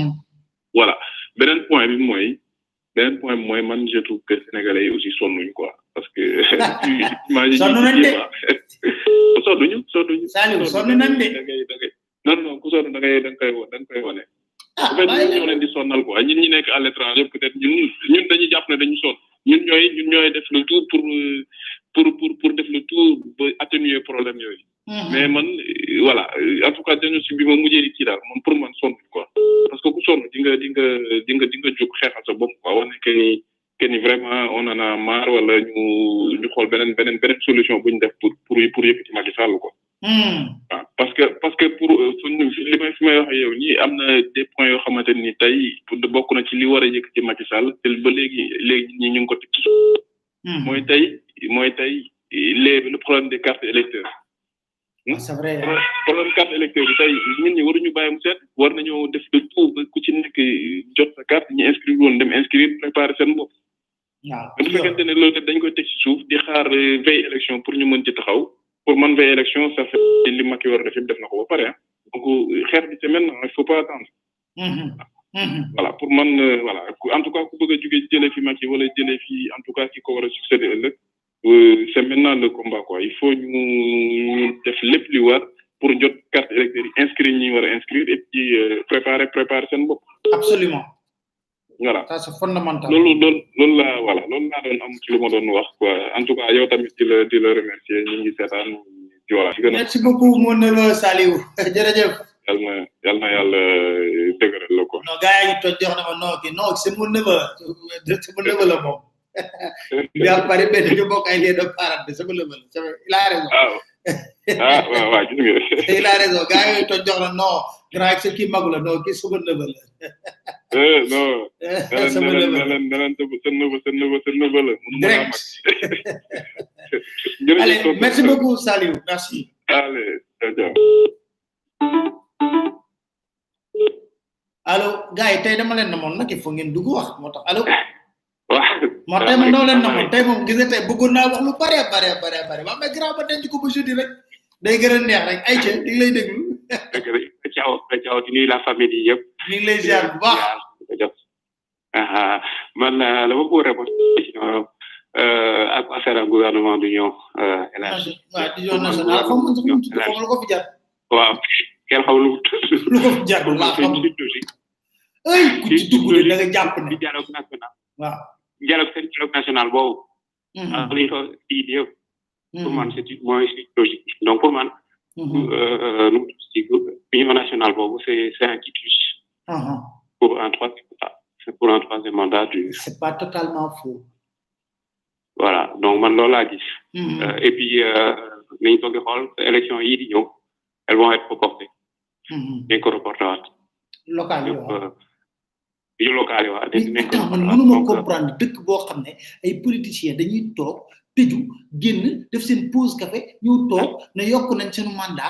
Speaker 16: voilà beneen point bi mooy beneen point bi mooy man je trouve que sénégalais yi aussi sonnuñ quoi parce que imagine
Speaker 2: sonn nañ de
Speaker 16: sonnuñu sonnuñu
Speaker 2: Saliou sonn nañ de
Speaker 16: da ngay da ngay non non ku sonn da ngay da nga koy wo- da nga koy wane en fait ñun ñoo leen di sonnal quoi ñun ñi nekk à l'étranger peut être ñun ñun dañuy jàpp ne dañu sonn ñun ñooy ñun ñooy def le tout pour euh, pour pour pour def le tout ba atténuer problème yooyu mais man euh, voilà euh, en tout cas diagnostic bi ma mujjee kii daal man pour man sonn quoi parce que ku sonn di nga di nga di nga di nga jóg xeexal sa bopp quoi wane que ni que ni vraiment on en a marre wala ñu ñu xool beneen beneen beneen solution bu ñu def pour pour pour yëkkati Macky Sall quoi waaw parce que parce que pour suñu li may fi may wax yow nii am na des points yoo xamante ni tey pour de bokk na ci li war a yëkkati Macky Sall te ba léegi léegi ñi ñu ngi ko teg ci suuf mooy tey mooy tey les le problème des cartes électeurs
Speaker 2: c'est vrai
Speaker 16: problème carte électeur bi tey nit ñi waruñu bàyyi mu seet war nañoo def le tout ba ku ci nekk jot sa carte ñi inscrire woon dem inscrire préparer seen bopp
Speaker 2: waaw
Speaker 16: bu fekkente ne loolu dañ koy teg ci suuf di xaar veille élection pour ñu mën ci taxaw pour man veille élection ça fait li Macky war a def yëpp def na ko ba pare ah donc xeex bi c'est maintenant il faut pas attendre voilà pour man euh, voilà ku- en tout cas ku bëgg a jóge jëlee fi Macky wala jëlee fi en tout cas ki ko war a succéder ëllëg euh, c'est maintenant le combat quoi il faut ñu ñu def lépp li war pour jot carte électeur yi inscrire ñi war a inscrire et puis euh, préparer préparer seen bopp
Speaker 2: absolument
Speaker 16: voilà
Speaker 2: ça c'est fondamental
Speaker 16: loolu loolu loolu laa voilà loolu laa doon am ci lu ma doon wax quoi en tout cas yow tamit di la di la remercier ñi ngi seetaan di voilà di gën a
Speaker 2: merci beaucoup mon neveu Saliou jërëjëf
Speaker 16: yal na yal na yàlla dëgëral la quoi
Speaker 2: non gars yi toj jox na ma non ki non c'est mon neveu c'est mon neveu la moom bi am pare benn ñu bokk ay lien de parade c'est mon neveu la c'est vrai, il a raison
Speaker 16: ah waaw waaw gis nga
Speaker 2: il a raison gars yooyu toj jox na non grand ak kii magu la non kii sama neveu la
Speaker 16: eh non
Speaker 2: Sama
Speaker 16: neleen
Speaker 2: neveu la.
Speaker 16: neleen neleen sa neveu sa neveu sa neveu la mënu ma laa mag jërëjëf
Speaker 2: allez
Speaker 16: tonton.
Speaker 2: merci beaucoup Saliou merci
Speaker 16: allez ciao ciao
Speaker 2: allo gars yi tey dama leen namoon nag il faut ngeen dugg wax moo tax allo
Speaker 16: waaw
Speaker 2: moo tey moom dama leen namoon tey moom gis nga tey bëggoon naa wax lu bare bare bare bare waa mais grand ba denc ko ba jeudi rek day gën a neex rek ay ca di ngi lay déglu
Speaker 17: dëgg la ciao ciao di nuyu la famille yi yëpp
Speaker 2: ñu ngi lay ziar bu baax
Speaker 17: ah man la ma bëgg répondre question euh, à quoi sert un gouvernement d'union euh, élargie
Speaker 2: waaw di yoon national xam nga sax mu tudd xam lu ko fi jar
Speaker 17: waaw kenn xamul lu mu tudd
Speaker 2: lu ko fi jar laa xam ay ku ci dugg de da nga jàpp ne
Speaker 17: di dialogue national
Speaker 2: waaw
Speaker 17: dialogue seen dialogue national boobu ah li ko di yëpp pour man c'est une mooy c'est une logique donc pour man euh, nu mu tudd ci union nationale boobu c'est c'est un quitus pour un troisième mandat c'est pour un troisième mandat du
Speaker 2: c'est pas totalement faux
Speaker 17: voilà donc man loolu laa gis
Speaker 2: Mhm.
Speaker 17: Euh, et puis euh, nañ toog di xool élection yi di ñëw elles vont être reportées dañ ko reporté waat
Speaker 2: local yi waaw
Speaker 17: euh, yu local yi waa dañ nañ ko
Speaker 2: attends man mënuma comprendre dëkk boo xam ne ay politiciens dañuy toog tëju génn def seen pause café ñëw toog ne yokk nañ seen mandat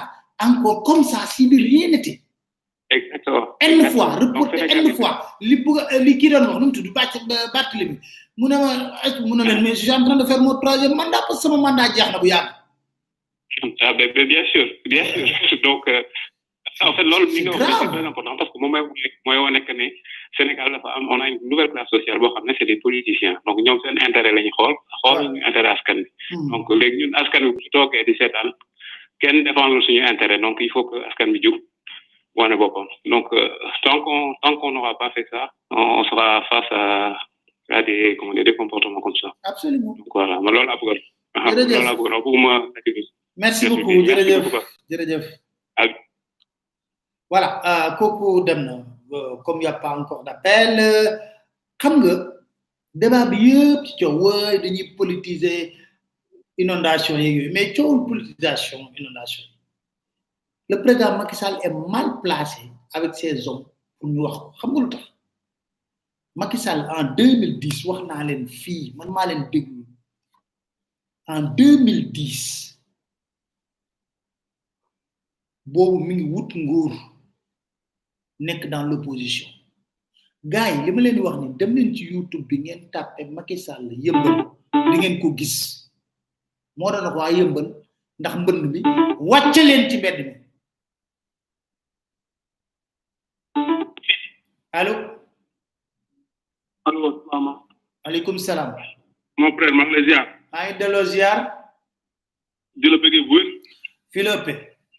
Speaker 2: encore comme ça si de rien n'était
Speaker 17: exactement
Speaker 2: N fois reporté N fois li bëgg li kii doon wax nu mu tudd bàcc Barthélemy mu ne ma est mu ne leen mais je suis en train de faire mon troisième mandat parce que sama mandat jeex na bu yàgg
Speaker 17: ah ben, ben, bien sûr bien sûr donc euh, en fait loolu mi nga wax c'est très important parce que moom mooy mooy wane que ne Sénégal dafa am on a une nouvelle classe sociale boo xam ne c'est des politiciens donc ñoom seen intérêt la ñu xool xool ñu intérêt askan bi donc léegi ñun askan bi bu toogee di seetaan kenn défendre suñu intérêt donc il faut que askan bi jug wane boppam donc euh, tant qu'on tant qu'on n'aura pas fait ça on sera face à à des comment dire des comportements comme ça
Speaker 2: absolument
Speaker 17: donc voilà ma loolu laa bëggoon
Speaker 2: Jërëjëf.
Speaker 17: loolu laa bëggoon bëgguma
Speaker 2: merci beaucoup jërëjëf jërëjëf voilà euh, kooku dem na euh, comme y a pas encore d'appel euh, xam nga débat bi yëpp ci coow wooy dañuy politiser inondation yeeg yooyu mais coowul politisation inondation le président Macky Sall est mal placé avec ses hommes pour ñu wax ko xam nga lu tax Macky Sall en 2010 wax naa leen fii man maa leen déglu en 2010 boobu mi ngi wut nguur nekk dans l'opposition gars yi li ma leen di wax ni dem leen ci youtube bi ngeen tàppe Macky Sall yëmbal di ngeen ko gis moo doon wax waa yëmbal ndax mbënd bi wàcce leen ci mbedd mi allo
Speaker 18: allo mama
Speaker 2: aleykum salaam
Speaker 18: mon frère maa ngi lay ziar
Speaker 2: maa ngi delloo ziar
Speaker 18: di la bëggee bu wér
Speaker 2: Philippe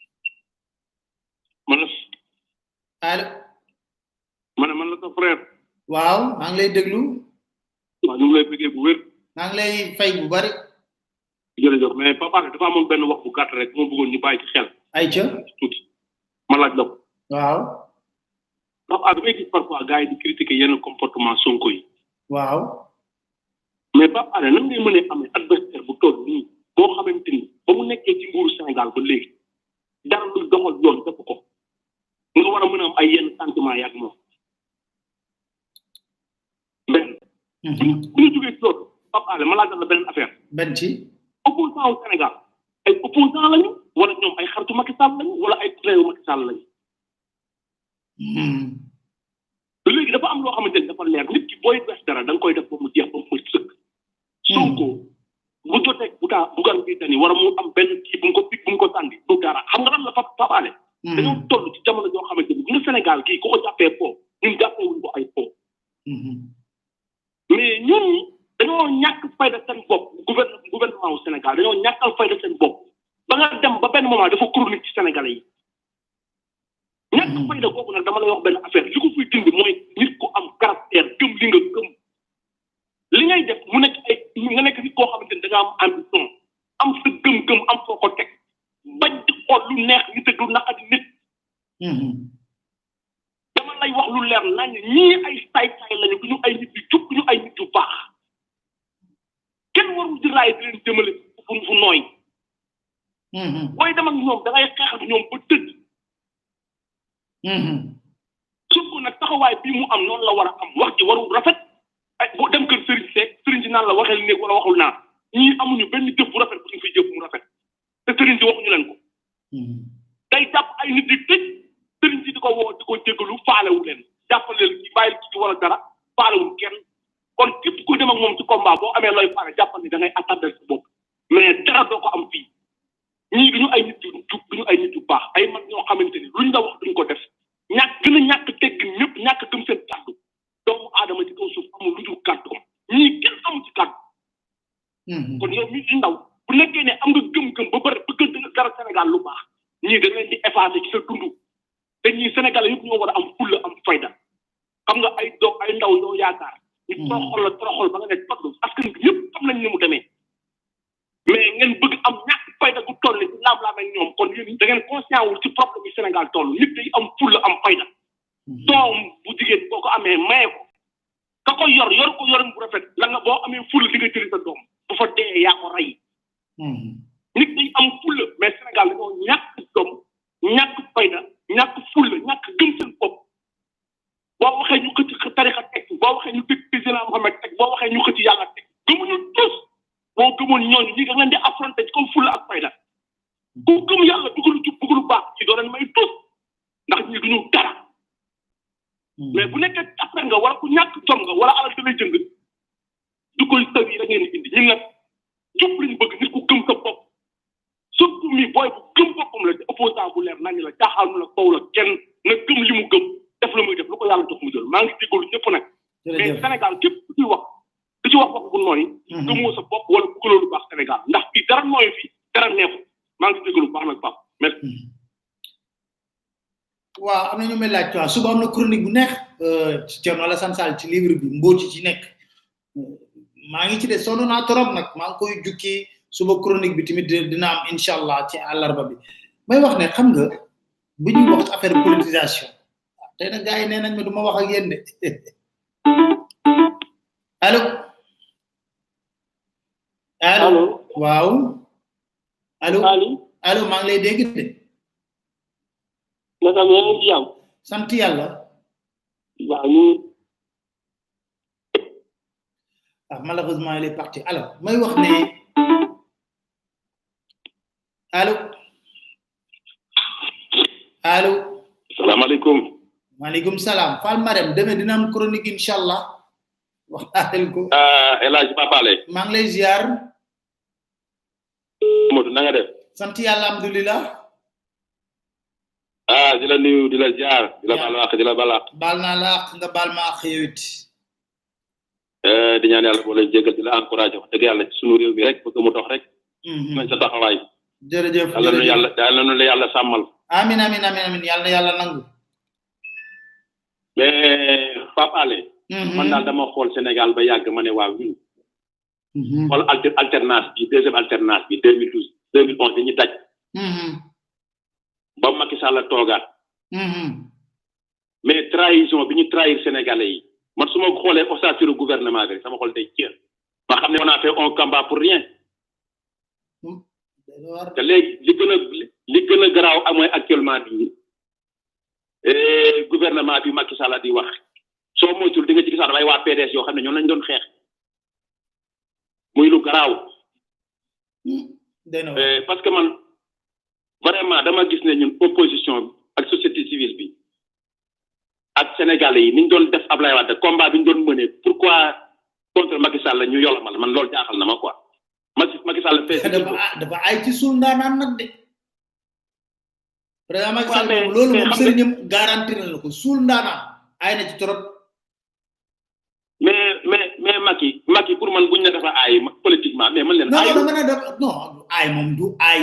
Speaker 18: man la
Speaker 2: allo
Speaker 18: ma ne man la sa frère
Speaker 2: waaw maa ngi lay déglu
Speaker 18: waaw ñu ngi lay bëggee bu wér
Speaker 2: maa ngi lay fay bu bari
Speaker 18: jërëjëf mais papa dafa amoon benn wax bu gàtt rek moo bëggoon ñu bàyyi ci xel
Speaker 2: ay ca
Speaker 18: tuuti ma laaj la ko
Speaker 2: waaw
Speaker 18: papa damay gis parfois gars yi di critiquer yenn comportement sonko yi
Speaker 2: waaw
Speaker 18: mais papa nan ngay mënee amee adversaire bu toll nii boo xamante ni ba mu nekkee ci nguuru Sénégal ba léegi dara lu doxal yoon def ko nga war a mën a am ay yenn sentiment yaag moom benn bu ñu jógee ci loolu papa ale ma laajal la beneen affaire
Speaker 2: benn ci
Speaker 18: opposant au Sénégal ay opposant lañu wala ñoom ay xaritu Macky Sall lañu wala ay réewu Macky Sall lañu léegi dafa am loo xamante ni dafa leer nit ki booy def dara da nga koy def ba mu jeex ba mu sëkk Sonko bu jotee bu taa bugan bi tani wara mu am benn kii bu mu ko pik bu mu ko sànni du dara xam nga lan la fa papaale dañoo toll ci jamono joo xamante ni bu nga Sénégal gii ku ko jàppee po ñun jàppee wuñ ko ay po mais ñun dañoo ñàkk fayda seen bopp gouvernement gouvernement wu Sénégal dañoo ñàkkal fayda seen bopp ba nga dem ba benn moment dafa chronique ci Sénégalais yi ñàkk fayda boobu nag dama lay wax benn affaire li ko fiy dindi mooy nit ku am caractère gëm li nga gëm li ngay def mu nekk ay nga nekk nit koo xamante ni da nga am ambition am sa gëm-gëm am foo ko teg bañ di xool lu neex nit ak lu naqadi nit dama lay wax lu leer nañ ñii ay saay-saay lañu du ñu ay nit yu jub du ñu ay nit yu baax kenn warul di raay di leen jëmale fu fu nooy booy dem ak ñoom da ngay xeex ak ñoom ba tëdd surtout nag taxawaay bii mu am noonu la war a am wax ji warul rafet ay boo dem kër sëriñ seeg sëriñ si naan la waxel néeg wala waxul naa ñii amuñu benn jëf bu rafet bu ñu fiy jëf mu rafet te sëriñ si waxuñu leen ko day jàpp ay nit di tëj sëriñ si di ko woo di ko jégalu faalewu leen jàppaleel ki bàyyil ki wala dara faalewul kenn kon képp ku dem ak moom ci combat boo amee looy faale jàppal ni da ngay attardel sa bopp mais dara doo ko am fii ñii duñu ay nit yu jub duñu ay nit yu baax ay mag ñoo xamante ni luñ la wax duñ ko def ñàkk gën a ñàkk teggin ñëpp ñàkk gëm seen kàddu doomu aadama ci kaw suuf amul lu dul kàddu ñii kenn amu ci kàddu kon yow mi di ndaw bu nekkee ne am nga gëm-gëm ba bëri bëgg dara Sénégal lu baax ñii da leen di effacé ci sa dund te ñii Sénégal yëpp ñoo war a am fulla am fayda xam nga ay doom ay ndaw yoo yaakaar ñu toroxol la toroxol ba nga ne togg askan bi yëpp xam nañ ni mu demee mais ngeen bëgg am ñàkk fayda gu toll ni ci laam-laam ak ñoom kon yéen da ngeen conscient wul ci problème yi Sénégal toll nit day am fulla am fayda doom bu jigéen boo ko amee maye ko ka ko yor yor ko yorin bu rafet la nga boo amee fulla di nga jëli sa doom bu fa dee yaa ko rey nit day am fulla mais Sénégal dañoo ñàkk doom ñàkk fayda ñàkk fulla ñàkk gëm seen bopp boo waxee ñu xëcc tarixa teg boo waxee ñu tëj président Mohamed teg boo waxee ñu xëcc yàlla teg gëmuñu tous boo gëmoon ñooñu ñi nga leen di affronté ci comme fulla ak fayda ku gëm yàlla bëgg lu jub bëgg lu baax bu nekkee après nga wala ku ñàkk jom nga wala alal da lay jënd du koy taw yi da ngeen indi ñun nag jub lañ bëgg nit ku gëm sa bopp surtout mi booy bu gëm boppam la te opposant bu leer nañ la jaaxaanu la kaw la kenn na gëm li mu gëm def la muy def lu ko yàlla jox mu jël maa ngi jégalu ñëpp nag mais Sénégal képp ku ciy wax ku ci wax wax bu nooy gëmoo sa bopp wala bëggaloo lu baax Sénégal ndax fii dara nooy fi dara neexu maa ngi jégalu baax nag Pape merci
Speaker 2: waaw am na ñu may laaj quoi suba am na chronique bu neex ci Thierno Alassane Sall ci livre bi mbóot ci nekk maa ngi ci de sonn naa trop nag maa ngi koy jukki suba chronique bi tamit dina am incha allah ci àllarba bi may wax ne xam nga bu ñuy wax affaire politisation tey nag gars yi nee nañ ma du ma wax ak yéen de allo allo waaw allo allo maa ngi lay dégg de
Speaker 14: naka yaa ngi ci jàmm
Speaker 2: sant yàlla
Speaker 14: waaw ñu
Speaker 2: ah malheureusement il est parti alors may wax ne allo allo
Speaker 19: salaamaaleykum
Speaker 2: maaleykum salaam Fall Marème demee dina am chronique incha allah wax naa leen ko
Speaker 19: El Hadj Papale
Speaker 2: maa ngi lay ziar
Speaker 19: Modou na nga def
Speaker 2: sant yàlla alhamdulilah
Speaker 19: ah di la nuyu di la ziar di la baal wax di la balaax
Speaker 2: baal naa la ak nga baal ma ak yow it
Speaker 19: di ñaan yàlla boo leen jégal di la encouragé wax dëgg yàlla ci sunu réew mi rek bëgg mu dox rek nañ sa taxawaay
Speaker 2: jërëjëf
Speaker 19: yàlla nu yàlla yàlla nu la yàlla sàmmal
Speaker 2: amin amin amin amin yàlla na yàlla nangu
Speaker 19: mais Papale man daal dama xool Sénégal ba yàgg ma ne waaw ñun xool alter alternance bi deuxième alternance bi deux mille douze deux mille onze dañuy daj ba Macky Sall toogaat mais trahison bi ñu trahir Sénégalais yi man su ma xoolee ossature gouvernement bi rek sama xol day jeex ma xam ne on a fait un combat pour rien te léegi li gën a li gën a garaaw amooy actuellement bi gouvernement bi Macky Sall di wax soo moytul di nga ci gisaat damay waa PDS yoo xam ne ñoom lañ doon xeex muy lu garaaw parce que man vraiment dama gis ne ñun opposition ak société civile bi ak sénégalais yi ni ñu doon def Ablaye Wade combat bi ñu doon mëne pourquoi contre Macky Sall ñu yolamal man loolu jaaxal na ma quoi Macky Macky Sall fee
Speaker 2: dafa dafa ay ci suul ndaanaan nag de président Macky Sall moom loolu moom sëriñam garantir na ko suul ndaanaan ay na ci trop
Speaker 19: mais mais mais Macky Macky pour man buñ ne dafa aay politiquement mais man leen
Speaker 2: non non nga ne dafa non aay moom du aay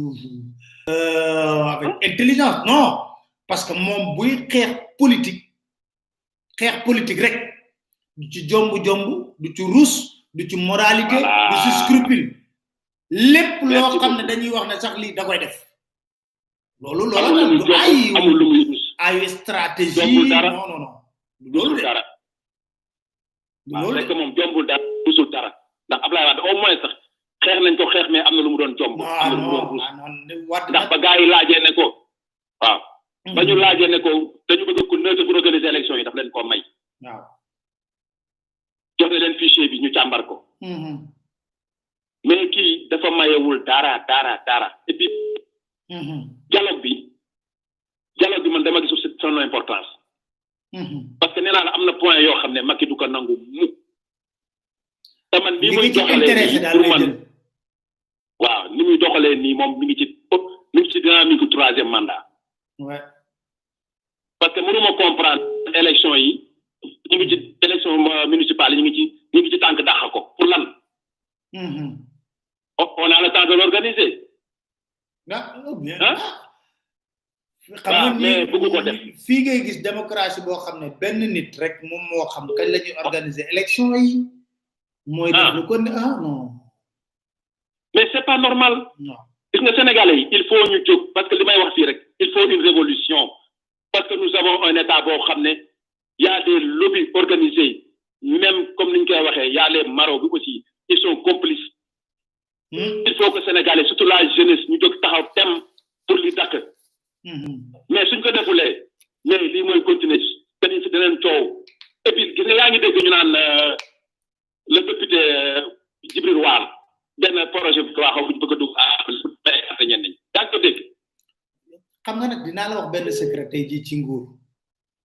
Speaker 2: euh, avec intelligence non parce que moom buy xeex politique xeex politique rek du ci jomb jomb du ci rus du ci moralité du ci scrupule lépp loo xam ne dañuy wax ne sax lii da koy def loolu loolu du ay
Speaker 19: amul lu muy rus
Speaker 2: ay stratégie
Speaker 19: jombul dara
Speaker 2: non non non
Speaker 19: loolu dara waaw rek moom jombul dara rusul dara ndax Ablaye Wade au moins sax xeex nañ ko xeex mais am na lu mu doon jomb am na lu mu doon rus ndax ba gars yi laajee ne ko waaw ba ñu laajee ne ko dañu bëgg ko neutre pour organiser élection yi daf leen ko may
Speaker 2: waaw
Speaker 19: jox leen fichier bi ñu càmbar ko mais kii dafa mayewul dara dara dara et puis dialogue bi dialogue bi man dama gisul son importance parce que nee naa la am na point yoo xam ne Macky du ko nangu mu te man ni muy doxalee nii pour man waaw ni muy doxalee nii moom mi ngi ci mi ngi ci dynamique troisième mandat
Speaker 2: ouais
Speaker 19: parce que mënuma comprendre élection yi ñu ngi ci élection municipale yi ñu ngi ci ñu ngi ci tànk dàq ko pour lan on a le temps de l'organiser
Speaker 2: ah xam nga
Speaker 19: mais bëgg ko def
Speaker 2: fii ngay gis démocratie boo xam ne benn nit rek moom moo xam kañ la ñuy organiser élection yi mooy def lu ko ne ah non
Speaker 19: mais c'est pas normal
Speaker 2: non
Speaker 19: gis nga sénégalais yi il faut ñu jóg parce que li may wax fii rek il faut une révolution parce que nous avons un état boo xam ne y a des lobbies organisés même comme ni ñu koy waxee y a les marauds bi aussi ils sont complices il faut que sénégalais surtout la jeunesse ñu jóg taxaw tem pour li dakk mais suñ ko defulee mais lii mooy continuer dañuy si deneen coow et puis gis nga yaa ngi dégg ñu naan le député Djibril War benn projet bi waa xaw ñu bëgg a dugg à ñenn ñi yaa ngi ko dégg
Speaker 2: xam nga nag dinaa la wax benn secret tey jii ci nguur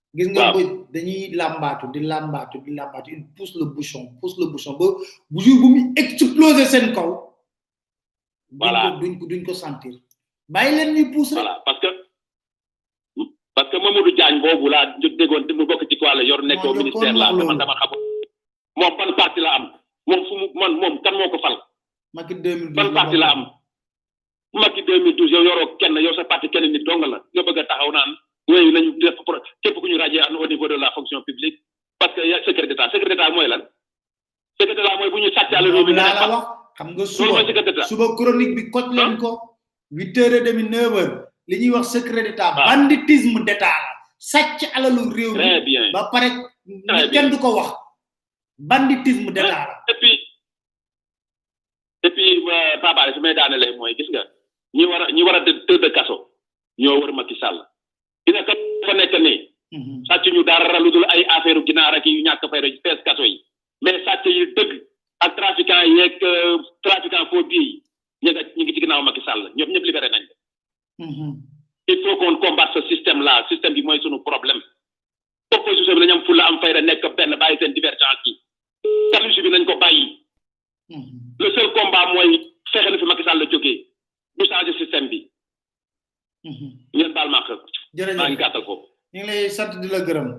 Speaker 2: gis nga ba dañuy làmbaatu di làmbaatu di làmbaatu il pousse le bouchon pousse le bouchon ba bu jour bu muy exploser seen kaw
Speaker 19: voilà
Speaker 2: duñ ko duñ ko sentir bàyyi leen ñuy pousse rek
Speaker 19: voilà parce que parce que Mamadou Diagne boobu laa déggoon mu bokk ci quoi la yor nekk au ministère la man dama xam moom ban parti la am moom fu mu man moom kan moo ko fal
Speaker 2: Macky 2012
Speaker 19: ban parti la am Macky 2012 yow yoroo kenn yow sa parti kenn nit dong la nga bëgg a taxaw naan wéy nañu def képp ku ñu radier au niveau de la fonction publique parce que ya secret d'état secret d'état mooy lan secret d'état mooy bu ñu sàcc àll réew mi nga
Speaker 2: la wax xam nga suba suba chronique bi koj leen ko huit heures et demi neuf heures li ñuy wax secret d'état banditisme d'état la sàcc alalu réew mi ba pare kenn du ko wax banditisme d'état la
Speaker 19: et puis et puis papa su may daanelee mooy gis nga ñi war a ñi war a tëdd kaso ñoo wër Macky Sall dina ka fa nekk nii sàcc ñu dara lu dul ay affaire ginaar ak yu ñàkk fay rek fees kaso yi mais sàcc yi dëgg ak trafiquant yeeg trafiquant faux billets yi ñu nga ñu ngi ci ginnaaw Macky Sall ñoom ñëpp libéré nañ il faut qu'on combatte ce système là système bi mooy sunu problème opposition bi nañ am fulla am fayda nekk benn bàyyi seen divergence yi jalousie bi nañ ko bàyyi le seul combat mooy fexe na fi Macky Sall la jógee du changer système bi ngeen baal ma xel maa ngi gàttal foofu
Speaker 2: ñu ngi lay sant di la gërëm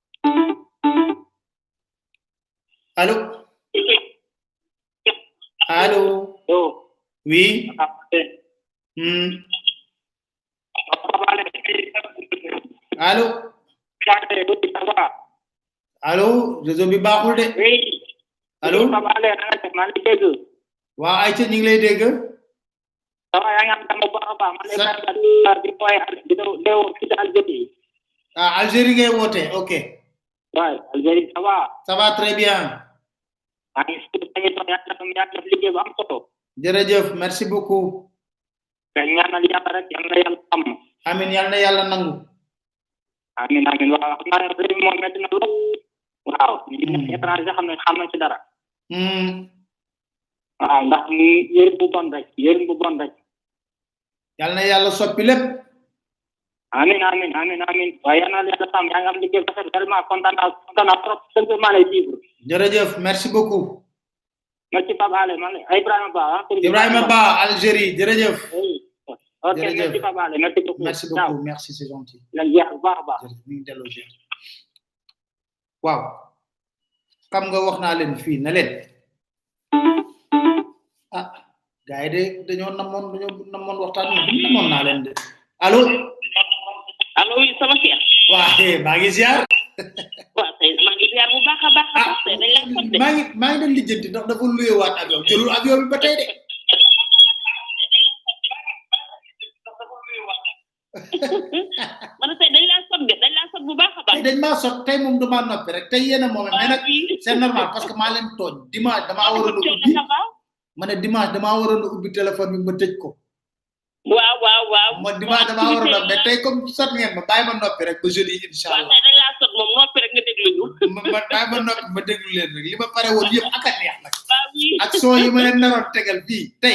Speaker 2: allo allo oui hmm. allo allo réseau bi baaxul de allo waaw ayca ñu ngi lay dégg
Speaker 20: Sawa yang am dama baax a baax man lay di koy di dew fi Algérie
Speaker 2: ah Algérie ngay woote ok
Speaker 20: waay Algérie ça va
Speaker 2: ça va très bien
Speaker 20: maa ngi si maa ngi toog yàlla tam yaa def liggéey bu am solo
Speaker 2: jërëjëf merci beaucoup
Speaker 20: te ñaanal yàlla rek yal na yàlla am
Speaker 2: amin yal na yàlla nangu
Speaker 20: amin amin waaw xam naa ne réew mi moom metti na lool waaw ñu nekk étranger xam ne xam nañ ci dara waaw ndax yërim bu bon rek yërim bu bon rek
Speaker 2: yal na yàlla soppi lépp
Speaker 20: amin amin amin amin waaye yal na yàlla sàmm yaa ngi am liggéey rafet vraiment kontaan naa kontaan naa trop sincèrement lay vivre
Speaker 2: jërëjëf merci beaucoup
Speaker 20: merci Pape Ale man Ibrahima Ba
Speaker 2: Ibrahima Ba Algérie jërëjëf
Speaker 20: ok merci Pape Ale merci beaucoup
Speaker 2: merci beaucoup merci c'est gentil
Speaker 20: lan jeex bu baax a baax
Speaker 2: mi ngi delloo jeex waaw xam nga wax naa leen fii na leen ah gars yi de dañoo namoon dañoo namoon waxtaan bi namoon naa leen de allo
Speaker 8: allo oui sama cheikh
Speaker 2: waa maa ngi ziar
Speaker 8: waaw tey maa ngi ziar bu baax a baax a baax tey dañ laa sot de
Speaker 2: maa ngi maa ngi doon lijjanti ndax dafa luye waat avion jëlul avion bi ba tey de
Speaker 8: man tey dañ laa sot de dañ laa sot bu baax a baax
Speaker 2: tey dañ maa sot tey moom damaa noppi rek tey yéen a moom mais nag c'est normal parce que maa leen tooñ dimanche damaa waroon a ubbi ma ne dimanche damaa waroon a ubbi téléphone bi ma tëj ko
Speaker 8: waaw waaw waaw
Speaker 2: ma dimanche damaa waroon a mais tey comme sot ngeen ma bàyyi ma noppi rek ba jeudi incha allah
Speaker 8: tey dañ laa sot moom noppi rek nga déglu ñu
Speaker 2: ma ma bàyyi ma noppi ma déglu leen rek li ma pare woon yëpp ak a neex nag ak soo yi ma leen naroon tegal fii tey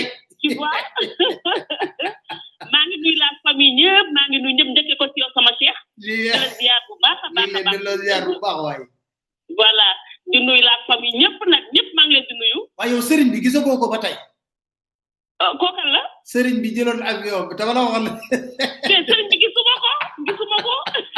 Speaker 8: maa ngi nuyu la famille ñëpp maa ngi nuyu ñëpp njëkkee ko ci yow sama cheikh
Speaker 2: lii
Speaker 8: la ziar bu baax a baax a baax
Speaker 2: la ziar bu baax waaye
Speaker 8: voilà di nuyu la famille ñëpp nag ñëpp maa ngi leen di nuyu
Speaker 2: waaye yow sëriñ bi gisagoo ko ba tey
Speaker 8: kookan la
Speaker 2: sëriñ bi jëloon avion bi dama la waxoon
Speaker 8: te sëriñ bi gisuma ko gisuma ko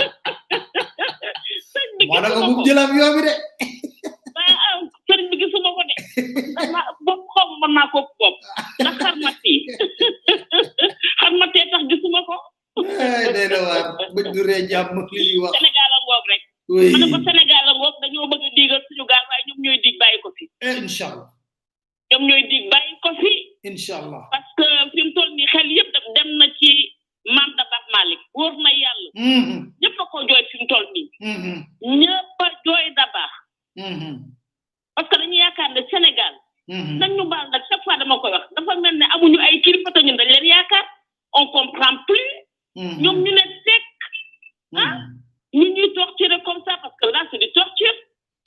Speaker 8: sëriñ bi
Speaker 2: moo ko bu jël avion bi de
Speaker 8: sëriñ bi gisuma ko de dama bopp xaw mën naa ko bopp ndax xarmat yi xarmatee tax gisuma ko
Speaker 2: day na waar buñ duree jàmm li ñuy wax
Speaker 8: Sénégal a ngoog rek
Speaker 2: oui
Speaker 8: ma ne ko Sénégal a ngoog dañoo bëgg a diigal suñu gaal waaye ñoom ñooy dig bàyyi ko fi
Speaker 2: inshallah
Speaker 8: ñoom ñooy dig bàyyi ko fi
Speaker 2: inshallah
Speaker 8: parce que fi mu toll nii xel yëpp dem na ci maam da baax Malick wóor na yàlla ñëpp a ko jooy fi mu toll nii ñëpp a jooy da baax parce que dañu yaakaar ne Sénégal nañ ñu baal nag chaque fois dama koy wax dafa mel ne amuñu ay kilifa te ñun dañ leen yaakaar on comprend plus ñoom ñu ne teg ah ñu ñuy torturer comme ça parce que là c'est du torture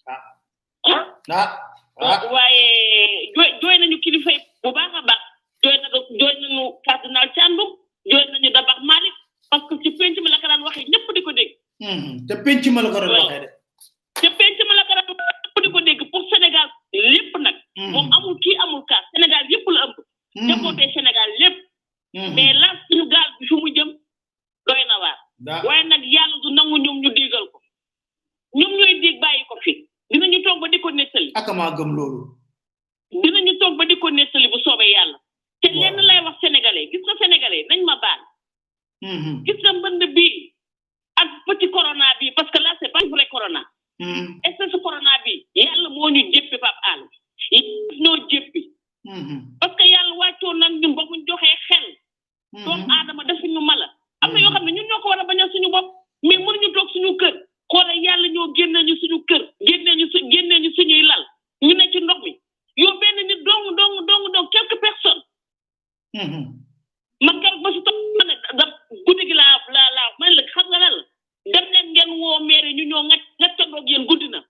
Speaker 8: ah waaye jooy jooy nañu kilifa yi bu baax a baax jooy na jooy nañu cardinal Thiandoum jooy nañu Dabax Malick parce que ci penc mi la ko daan waxee ñëpp di ko dégg
Speaker 2: te penc ma la ko doon waxee de
Speaker 8: te penc ma la ko doon waxee di ko dégg pour Sénégal lépp nag moom amul kii amul kaas Sénégal yëpp la ëmb jabootee Sénégal lépp mais là suñu gaal bi fi mu jëm doy na waar waaye nag yàlla du nangu ñoom ñu déggal ko ñoom ñooy dégg bàyyi ko fi dinañu toog ba di ko nettali
Speaker 2: ak maa gëm loolu
Speaker 8: dinañu toog ba di ko nettali bu soobee yàlla te lenn lay wax sénégalais gis nga sénégalais nañ ma baal gis nga mbënd bii ak petit corona bi parce que là c'est pas vrai corona espèce corona bi yàlla moo ñu jéppi pap àll ñoo jéppi parce que yàlla wàccoon nag ñun ba mu joxee xel doomu aadama defuñu mala am na yoo xam ne ñun ñoo ko war a bañal suñu bopp mais mënuñu toog suñu kër xoolal yàlla ñoo génne ñu suñu kër génne ñu su génne ñu suñuy lal ñu ne ci ndox mi yow benn nit dong dong dong dong quelques personnes man kal ba si toog ma ne da guddi gi laa laa laa man la xam nga lan la dem leen ngeen woo maire ñu ñoo nga ngaccandoog yéen guddi na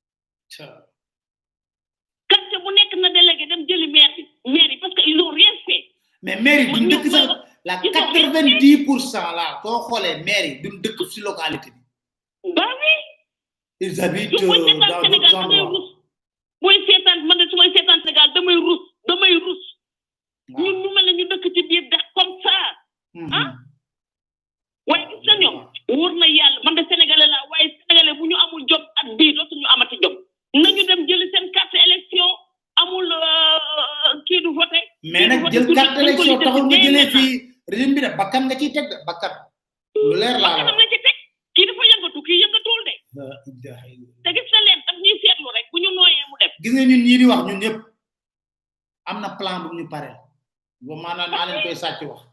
Speaker 8: quartier bu nekk na délégué dem jëli maire bi maire yi parce que ils ont rien fait
Speaker 2: mais maire yi duñ dëkk sax la quatre vingt dix pour cent là soo xoolee maire yi duñ dëkk si localité bi
Speaker 8: ba oui
Speaker 2: ils habitent
Speaker 8: yow booy
Speaker 2: euh,
Speaker 8: seetaan
Speaker 2: dans
Speaker 8: Sénégal
Speaker 2: d'autres
Speaker 8: da ngay
Speaker 2: endroits
Speaker 8: rus booy seetaan man de su may seetaan Sénégal damay rus damay rus ñun ñu mel ne ñu dëkk ci biir dex comme ça ah waaye gis nga ñoom wóor na yàlla man de sénégalais laa waaye sénégalais bu ñu amul jom at bii dootuñu amati jom nañu dem jëli seen carte élection amul euh, kii du voté
Speaker 2: mais nag jël carte élection taxul nga jëlee fii régime bi de bakkan nga ciy teg de bakkan lu leer laa la
Speaker 8: bakkanam la ci teg kii dafa yëngatu kii yëngatuwul de te gis na leen daf ñuy seetlu rek bu ñu nooyee mu def
Speaker 2: gis nga ñun ñii di wax ñun ñëpp am na plan bu ñu paree ba maanaam naa leen koy sàcc wax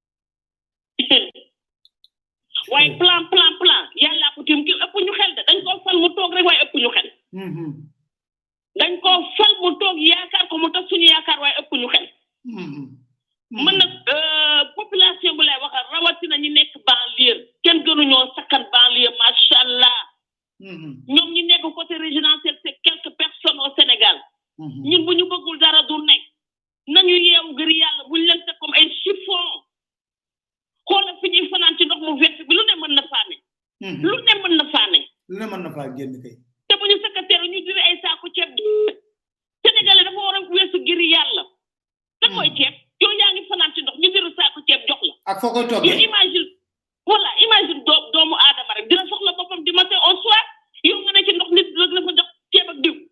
Speaker 8: waaye plan plan plan yàlla ko tim ki ëpp ñu xel de dañ koo fal mu toog rek waaye ëpp ñu xel dañ koo fal mu toog yaakaar ko mu tax suñu yaakaar waaye ëpp ñu xel man nag euh, population bu lay waxal rawatina ñi nekk banlieue kenn gënuñoo sakkan banlieue macha allah ñoom ñi nekk côté résidentiel c'est quelques personnes au Sénégal ñun bu ñu bëggul dara du nekk nañu yeewu ngir yàlla buñ leen teg comme ay chiffon xoolal fi ñuy fanaan ci ndox mu vert bi lu ne mën na faane lu ne mën na faane
Speaker 2: lu ne mën na faa génn kay
Speaker 8: te bu ñu secrétaire ñu diri ay saaku ceeb sénégalais dafa war a weesu ngir yàlla da koy ceeb yow yaa ngi fanaan ci ndox ñu diri saaku ceeb jox la
Speaker 2: ak foo koy
Speaker 8: yow
Speaker 2: toggee
Speaker 8: imagine voilà imagine doo doomu aadama rek dina soxla boppam di matin au soir yow nga ne ci ndox nit rek la fa jox ceeb ak diw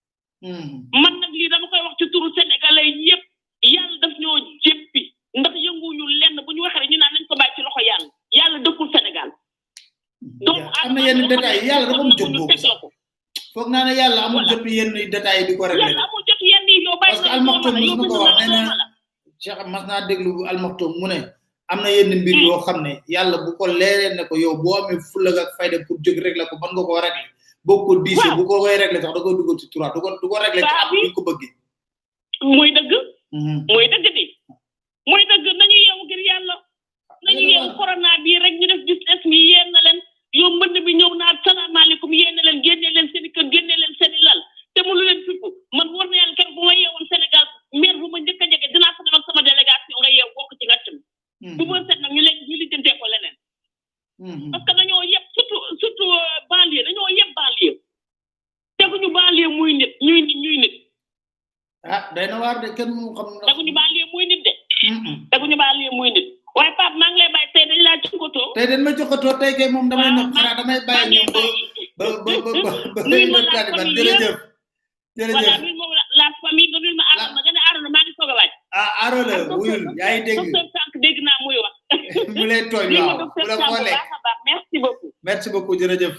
Speaker 8: man nag lii dama koy wax ci turu sénégalais yépp yàlla daf ñoo jéppi ndax yënguñu lenn bu ñu waxee rek ñu naan nañ ko bàyyi ci loxo yàlla yàlla dëkkul Sénégal doomu
Speaker 2: am na yenn détails yi yàlla dafa am jot boobu sax foog naa ne yàlla amul jot yenn détails yi di ko réglé
Speaker 8: yàlla amul jot yenn yi yow bàyyi
Speaker 2: parce que
Speaker 8: na
Speaker 2: almaxtoom
Speaker 8: la
Speaker 2: mos
Speaker 8: yow
Speaker 2: na
Speaker 8: bind
Speaker 2: ko
Speaker 8: na
Speaker 2: wax
Speaker 8: la
Speaker 2: nee
Speaker 8: dooma
Speaker 2: na
Speaker 8: la
Speaker 2: Cheikh mas naa déglu almaxtoom mu ne am na yenn mbir yoo xam ne yàlla bu ko leeree ne ko yow boo amee fulla ak fayda pour jóg réglé ko mën nga koo réglé boo ko diisee bu ko koy réglé sax da koy dugal ci trois du ko du ko réglé ci am ni ko bëggee
Speaker 8: muy dëgg muy dëgg di muy dëgg nañu yeewu ngir yàlla nañu yeewu corona bii rek ñu def business mi yéen na leen yow mbënd bi ñëw naa salaamaaleykum yéen na leen génne leen seen i kër génne leen seen i lal te mu lu leen fippu man war na yàlla keroog bu ma yeewoon Sénégal maire bu ma njëkk a jege dinaa fa dem ak sama délégation nga yeew bokk ci ngàcc mi bu ma set nag ñu leen ñu lijjantee ko leneen parce que dañoo yëpp surtout surtout euh, banlieue dañoo yëpp banlieue teguñu banlieue muy nit ñuy nit ñuy nit
Speaker 2: ah day na waar de kenn mu xam ndax
Speaker 8: teguñu banlieue muy nit de teguñu banlieue muy nit waaye Pape maa ngi lay bàyyi tey dañ laa jokkatoo
Speaker 2: tey dañ ma joxatoo tey kay moom damay nopp xanaa damay bàyyi ñoom ba ba ba ba ba
Speaker 8: nuyu ma
Speaker 2: ba
Speaker 8: la
Speaker 2: Taliban
Speaker 8: famille
Speaker 2: jërëjëf
Speaker 8: voilà
Speaker 2: jërëjëf
Speaker 8: nuyu ma la la famille nga nuyu ma Arona nga ne Arona maa ngi soog a wàcc
Speaker 2: ah aro la wuyul yaa ngi dégg
Speaker 8: docteur Sànq dégg naa muy wax
Speaker 2: mu lay tooñ
Speaker 8: nuyu ma
Speaker 2: waaw
Speaker 8: docteur
Speaker 2: bu la
Speaker 8: Sànq bu
Speaker 2: xoolee
Speaker 8: baax a baax merci beaucoup
Speaker 2: merci beaucoup jërëjëf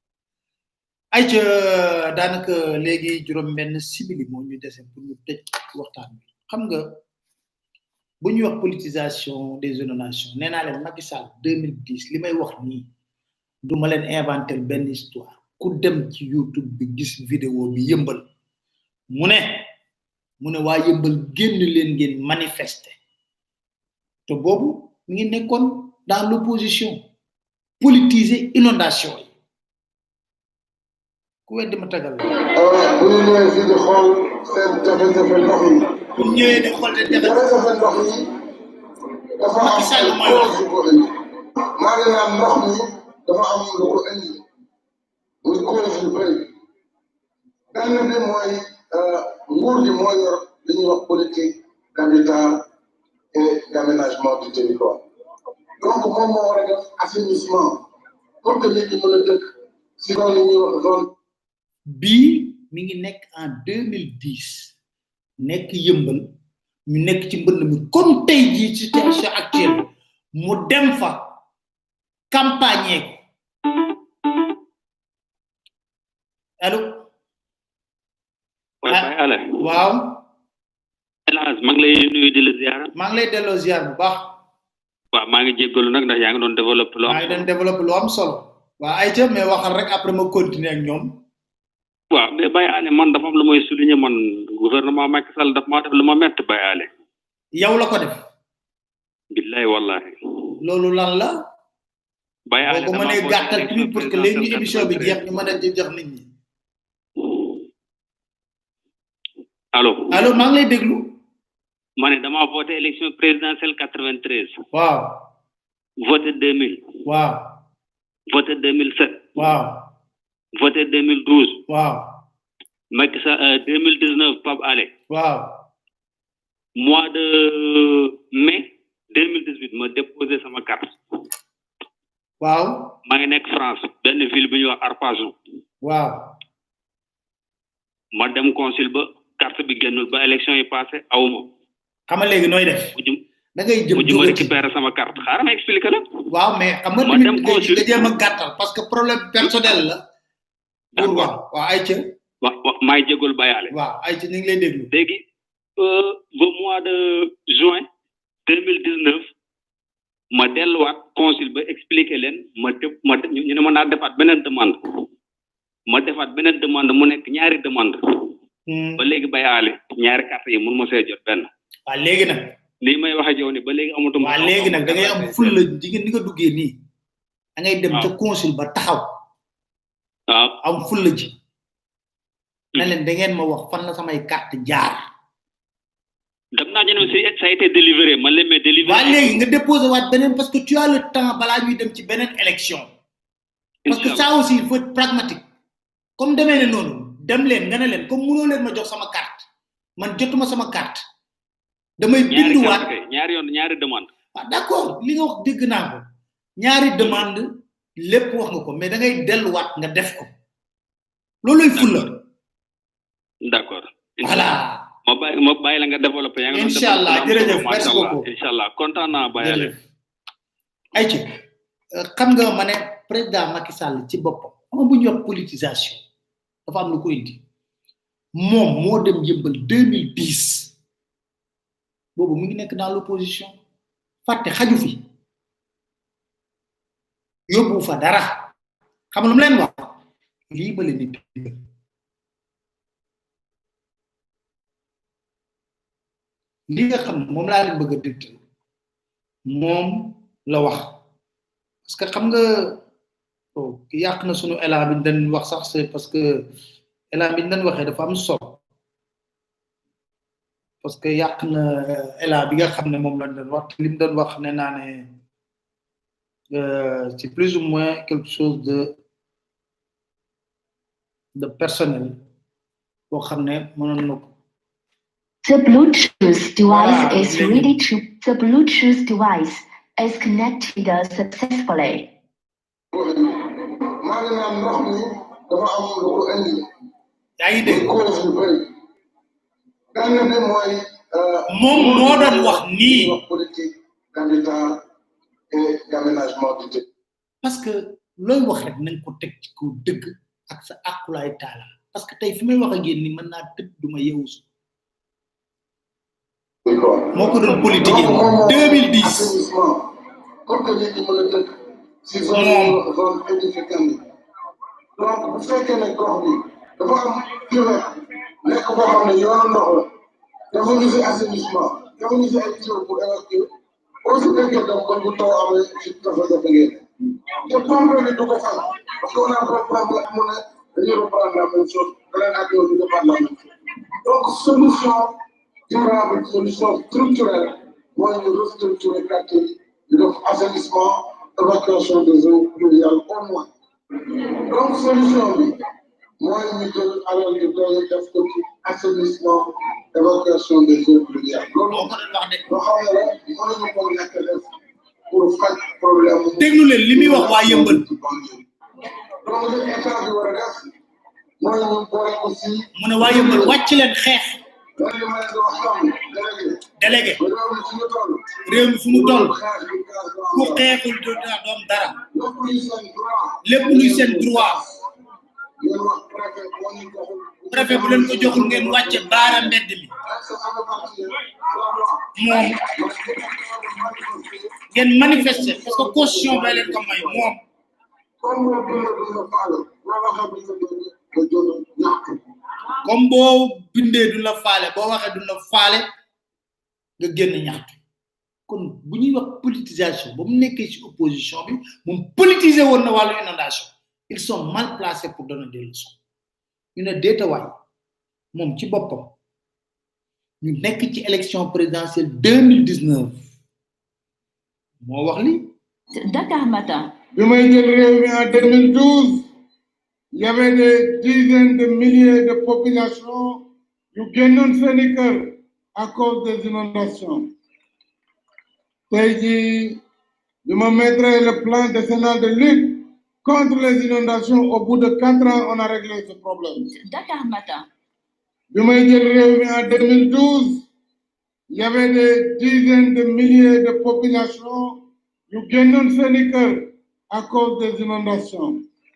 Speaker 2: ay ca daanaka léegi juróom benn simili moo ñu dese pour ñu tëj waxtaan bi xam nga bu ñuy wax politisation des inondations nee naa leen Macky Sall 2010 li may wax nii du ma leen inventer benn histoire ku dem ci YouTube bi gis vidéo bi yëmbal mu ne mu ne waa yëmbal génn leen ngeen manifester te boobu mi ngi nekkoon dans l'opposition politiser inondation yi ku weddi ma tagal la
Speaker 6: bu ñu ñëwee fii di xool seen jafe-jafe ndox yi.
Speaker 2: bu ñu ñëwee di xool seen
Speaker 6: jafe-jafe ndox yi dafa am ay cause yu ko indi. maa ngi naan ndox mi dafa am lu ko indi cause yu bëri benn bi mooy nguur gi moo yor li ñuy wax politique d'habitat et d'aménagement du territoire donc moom moo war a def assainissement pour que nit ñi mën a dëkk si zone yi ñuy wax zone
Speaker 2: bii mi ngi nekk en 2010 nekk yëmbal ñu nekk ci mbënd mi comme tey jii situation actuelle mu dem fa campagne ko allo
Speaker 17: waaw Baye Ale
Speaker 2: waaw
Speaker 17: hélas maa ngi lay nuyu di la ziara
Speaker 2: maa ngi lay delloo ziar bu baax
Speaker 17: waaw maa ngi jéggalu nag ndax yaa ngi doon développé lu am
Speaker 2: maa ngi doon développé lu am solo waa ay ca mais waxal rek après ma continuer ak ñoom
Speaker 17: waaw mais Baye Ale man dafa am lu may souligner man gouvernement Macky Sall daf maa def lu ma métti Baye Ale
Speaker 2: yow la ko def
Speaker 17: billahi wallahi
Speaker 2: loolu lan la
Speaker 17: Baye Ale
Speaker 2: boo ko mënee gàttal tamit pour que léegi ñu émission bi jeex ñu mën a jox nit ñi
Speaker 17: allo
Speaker 2: allo maa ngi lay déglu
Speaker 17: ma ne dama voté élection présidentielle 93
Speaker 2: waaw
Speaker 17: voté 2000
Speaker 2: waaw
Speaker 17: voté 2007
Speaker 2: waaw
Speaker 17: voté 2012
Speaker 2: waaw
Speaker 17: Macky Sall 2019 Pape Ale
Speaker 2: waaw
Speaker 17: mois de mai 2018 ma déposé sama carte
Speaker 2: waaw
Speaker 17: maa ngi nekk France benn ville bu ñuy wax Arpajon
Speaker 2: waaw
Speaker 17: ma dem consul ba carte bi génnul ba élection yi passé awuma
Speaker 2: xam nga léegi nooy def da ngay jëm
Speaker 17: mujj ma récupérer sama carte xaaral ma expliqué la
Speaker 2: waaw mais xam nga
Speaker 17: ma dem
Speaker 2: tamit
Speaker 17: consul
Speaker 2: nga jéem a gàttal parce que problème personnel la pour wax waaw ay ca
Speaker 17: wa wa maay jégul bayaale
Speaker 2: waaw ay ca ñu ngi lay déglu
Speaker 17: léegi euh, ba mois de juin deux mille dix neuf ma delluwaat consul ba expliqué leen ma def ma ñu ñu ne ma naa defaat beneen demande ma defaat beneen demande mu nekk ñaari demande ba léegi bayaale ñaari carte yi mun ma see jot benn
Speaker 2: waaw léegi nag
Speaker 17: lii may waxe jow ni ba léegi amatuma
Speaker 2: waaw léegi nag da ngay am ful la jigéen ni nga duggee nii da ngay dem ca consul ba taxaw
Speaker 17: waaw
Speaker 2: am ful la ji na leen da ngeen ma wax fan la samay carte jaar
Speaker 17: dem naa ñu ne si ça a été délivré man leen mais délivré
Speaker 2: waa léegi nga déposé waat beneen parce que tu as le temps balaa ñuy dem ci beneen élection parce que ça aussi il faut être pragmatique comme demee ne noonu dem leen nga ne leen comme mënoo leen ma jox sama carte man jotuma sama carte damay
Speaker 17: ñaari
Speaker 2: binduwaat
Speaker 17: carte kay ñaari yoon ñaari demande
Speaker 2: ah d'accord li nga wax dégg naa ko ñaari demande lépp wax nga ko mais da ngay delluwaat nga def ko looluy fulla
Speaker 17: d'accord
Speaker 2: voilà
Speaker 17: ma bàyyi ma bàyyi la nga développé yaa ngi doon
Speaker 2: Inch'Allah,
Speaker 17: développé lu am
Speaker 2: jërëjëf,
Speaker 17: solo,
Speaker 2: merci
Speaker 17: macha Allah.
Speaker 2: beaucoup.
Speaker 17: Inch'Allah kontaan naa bàyyale
Speaker 2: ay ci xam nga ma ne président Macky Sall ci boppam xam nga bu ñuy wax politisation dafa am lu ko indi moom moo dem yëmbal 2010 boobu mu ngi nekk dans l'opposition fàtte xaju fi yóbbu fa dara xam nga lu mu leen wax lii ma leen di dégg li nga xam ne moom laa leen bëgg a dégg moom la wax parce que xam nga oh, yàq na sunu élan bi ñu doon wax sax c'est parce que élan bi ñu doon waxee dafa am solo parce que yàq na euh, élan bi nga xam ne moom lañ doon wax te li mu doon wax ne naa ne euh, c'est plus ou moins quelque chose de de personnel boo xam ne mënoon na ko
Speaker 21: The Bluetooth device
Speaker 2: Ah,
Speaker 21: is
Speaker 2: maybe.
Speaker 21: ready to. The Bluetooth device is connected successfully.
Speaker 6: maa ngi naan ndox mi dafa am lu ko indi.
Speaker 2: yaa ngi dégg
Speaker 6: cause yu bëri. benn bi mooy.
Speaker 2: moom moo doon wax nii.
Speaker 6: wax politique d'habitat et d'aménagement du territoire.
Speaker 2: parce que looy wax rek nañ ko teg ci kaw dëgg ak sa àqulaay taala parce que tey fi may wax ak yéen ni mën naa tëdd duma yeewu su moo ko doon politique yi 2010
Speaker 6: assainissement pour que nit ñi mën a dëkk si zone zone édificante yi donc bu fekkee ne gox bi dafa am kilomètre nekk boo xam ne yoonu ndox la dafa ñu si assainissement dafa ñu si ay tuyaux pour évacuer aussi fekkee dem kon bu taw amee si jafe-jafe ngeen te pompe bi du ko fal parce que on a pas problème mu ne dañuy reprendre la même chose beneen ak yow ñu defaat la même chose donc solution durable solution structurelle mooy ñu restructurer quartier yi ñu def assainissement évacuation des eaux pluviales au moins donc solution bi mooy ñu jël alal yu doon def ko ci assainissement évacuation des eaux pluviales loolu loo xam ne la mënuñu ko ñàkk def pour faj problème
Speaker 2: déglu leen li muy wax waa yëmbal
Speaker 6: donc li état bi war a def mooy ñu boole aussi
Speaker 2: mu ne waa yëmbal wàcc leen xeex
Speaker 6: loolu li may doon xam
Speaker 2: délégué
Speaker 6: délégué réew mi fi ñu toll
Speaker 2: réew mi fu mu toll
Speaker 6: xeex bi gaz bi
Speaker 2: ku xeexul do doom dara
Speaker 6: lépp luy seen droit
Speaker 2: lépp luy seen droit
Speaker 6: ngeen wax préfet boo ñu joxul
Speaker 2: préfet bu leen ko joxul ngeen wàcce baara mbedd mi moom ngeen manifester parce que constitution bay leen ko may moom
Speaker 6: comme boo dundee dund faale boo waxee bu ñu nga jël ñàkk
Speaker 2: comme boo bindee du la faale boo waxee du la faale nga génn ñaxtu kon bu ñuy wax politisation ba mu nekkee ci opposition bi moom politiser woon na wàllu inondation ils sont mal placés pour donner des leçons ñu ne déetawaay moom ci boppam ñu nekk ci élection présidentielle 2019 moo wax li
Speaker 21: Dakar Matin.
Speaker 6: bi may jël réew mi en 2012 il y avait des dizaines de milliers de populations yu génnoon seeni kër à cause des inondations tey jii bi ma mettre le plan décennal de lutte contre les inondations au bout de quatre ans on a réglé ce problème
Speaker 21: Dakar Matin.
Speaker 6: bi may jël réew mi en 2012 il y avait des dizaines de milliers de populations yu génnoon seeni kër à cause des inondations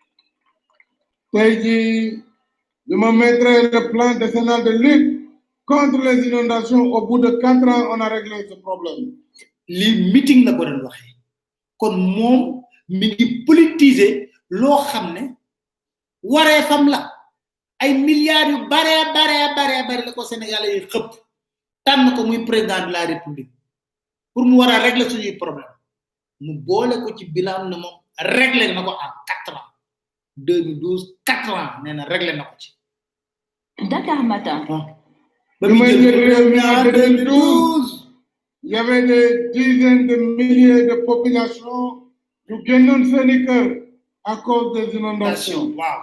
Speaker 6: tey jii bi ma mettre le plan décennal de lutte contre les inondations au bout de quatre ans on a réglé ce problème
Speaker 2: li meeting la ko doon waxee kon moom mi ngi politiser loo xam ne waree fam la ay milliards yu bare bare bare bare la ko sénégalais yi xëpp tànn ko muy président de la république pour mu war a régler suñuy problème mu boole ko ci bilan ne moom régler na ko en quatre ans 2012 quatre ans nee na régler na ko ci
Speaker 21: Dakar Matin.
Speaker 6: bi may jël réew mi en 2012 il y avait des dizaines de milliers de populations yu génnoon seeni kër à cause des inondations
Speaker 2: waaw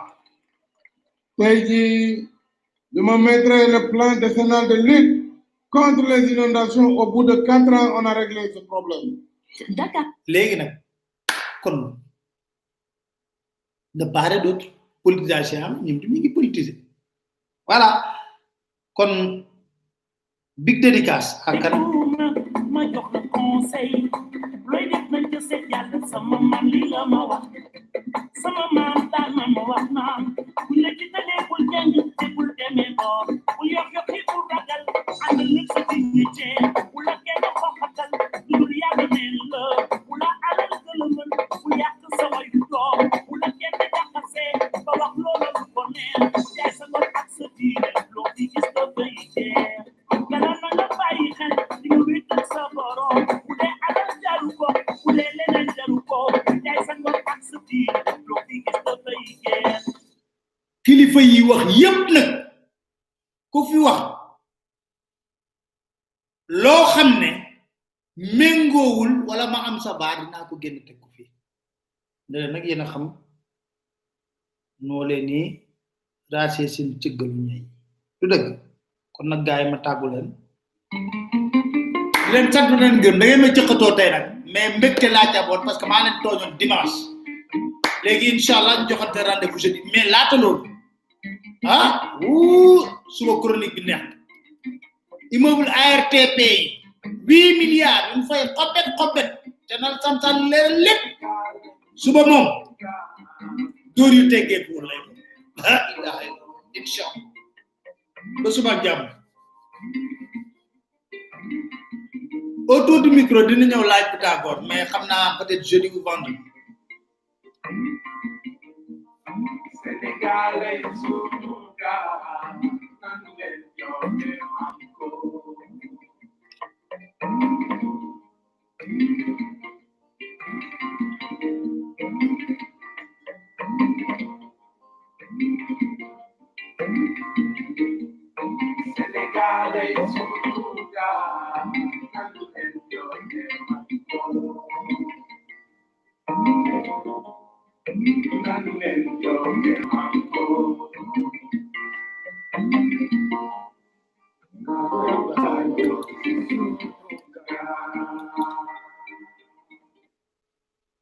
Speaker 6: tey jii bi ma mettre le plan décennal de lutte contre les inondations au bout de quatre ans on a réglé ce problème
Speaker 21: Dakar.
Speaker 2: léegi nag kon de part et d'autre politisation am ñoom ñu ngi politiser voilà kon big dédicace à kan
Speaker 3: ma jox la conseil looy def nañ ko seet yàlla sama maam li la ma wax sama maam daan na ma wax naan buñ la jiitalee bul jàng te bul demee boor bul yox yoxi bul ragal ànd nit sa dignité bu la kenn xoxatal dul yàlla neen la bu la alal gëlëmal bu yàq sa wayu doom bu la kenn jaxasee ba wax loola lu ko neex jaay sa ngor ak sa diine loo fi gis dafay jeex gala na nga bàyyi xel di nga wéetal sa borom bu dee alal jaru ko bu dee leneen jaru ko jaay sa ngor ak sa diine loo fi gis dafay jeex
Speaker 2: kilifa yi wax yépp nag ku fi wax loo xam ne méngoowul wala ma am sa baar dinaa ko génn teg ko fii ndene nag yéen a xam noo leen ni raasee seen cëggalu ñay du dëgg kon nag gaay ma tàggu leen di leen sant leen gëm da ngeen ma jëkkatoo tey nag mais mbégte laa jaboon parce que maa leen tooñoon dimanche léegi incha allah ñu joxante rendez-vous jeudi mais laata loolu ah wuu suba chronique bi neex immeuble ARTP yi huit milliards ñu fay xobet xobet te nal santan leer lépp suba moom dóor yu teggee pour lay ah ilaha illallah incha allah ba suba ak jàmm autour du micro dina ñëw laaj Pythagore mais xam naa peut-être jeudi ou vendredi
Speaker 1: Sénégal ay sunu gaal nanu leen joxe manko Sénégal ay sunu gaal nanu leen joxe manko Thank you.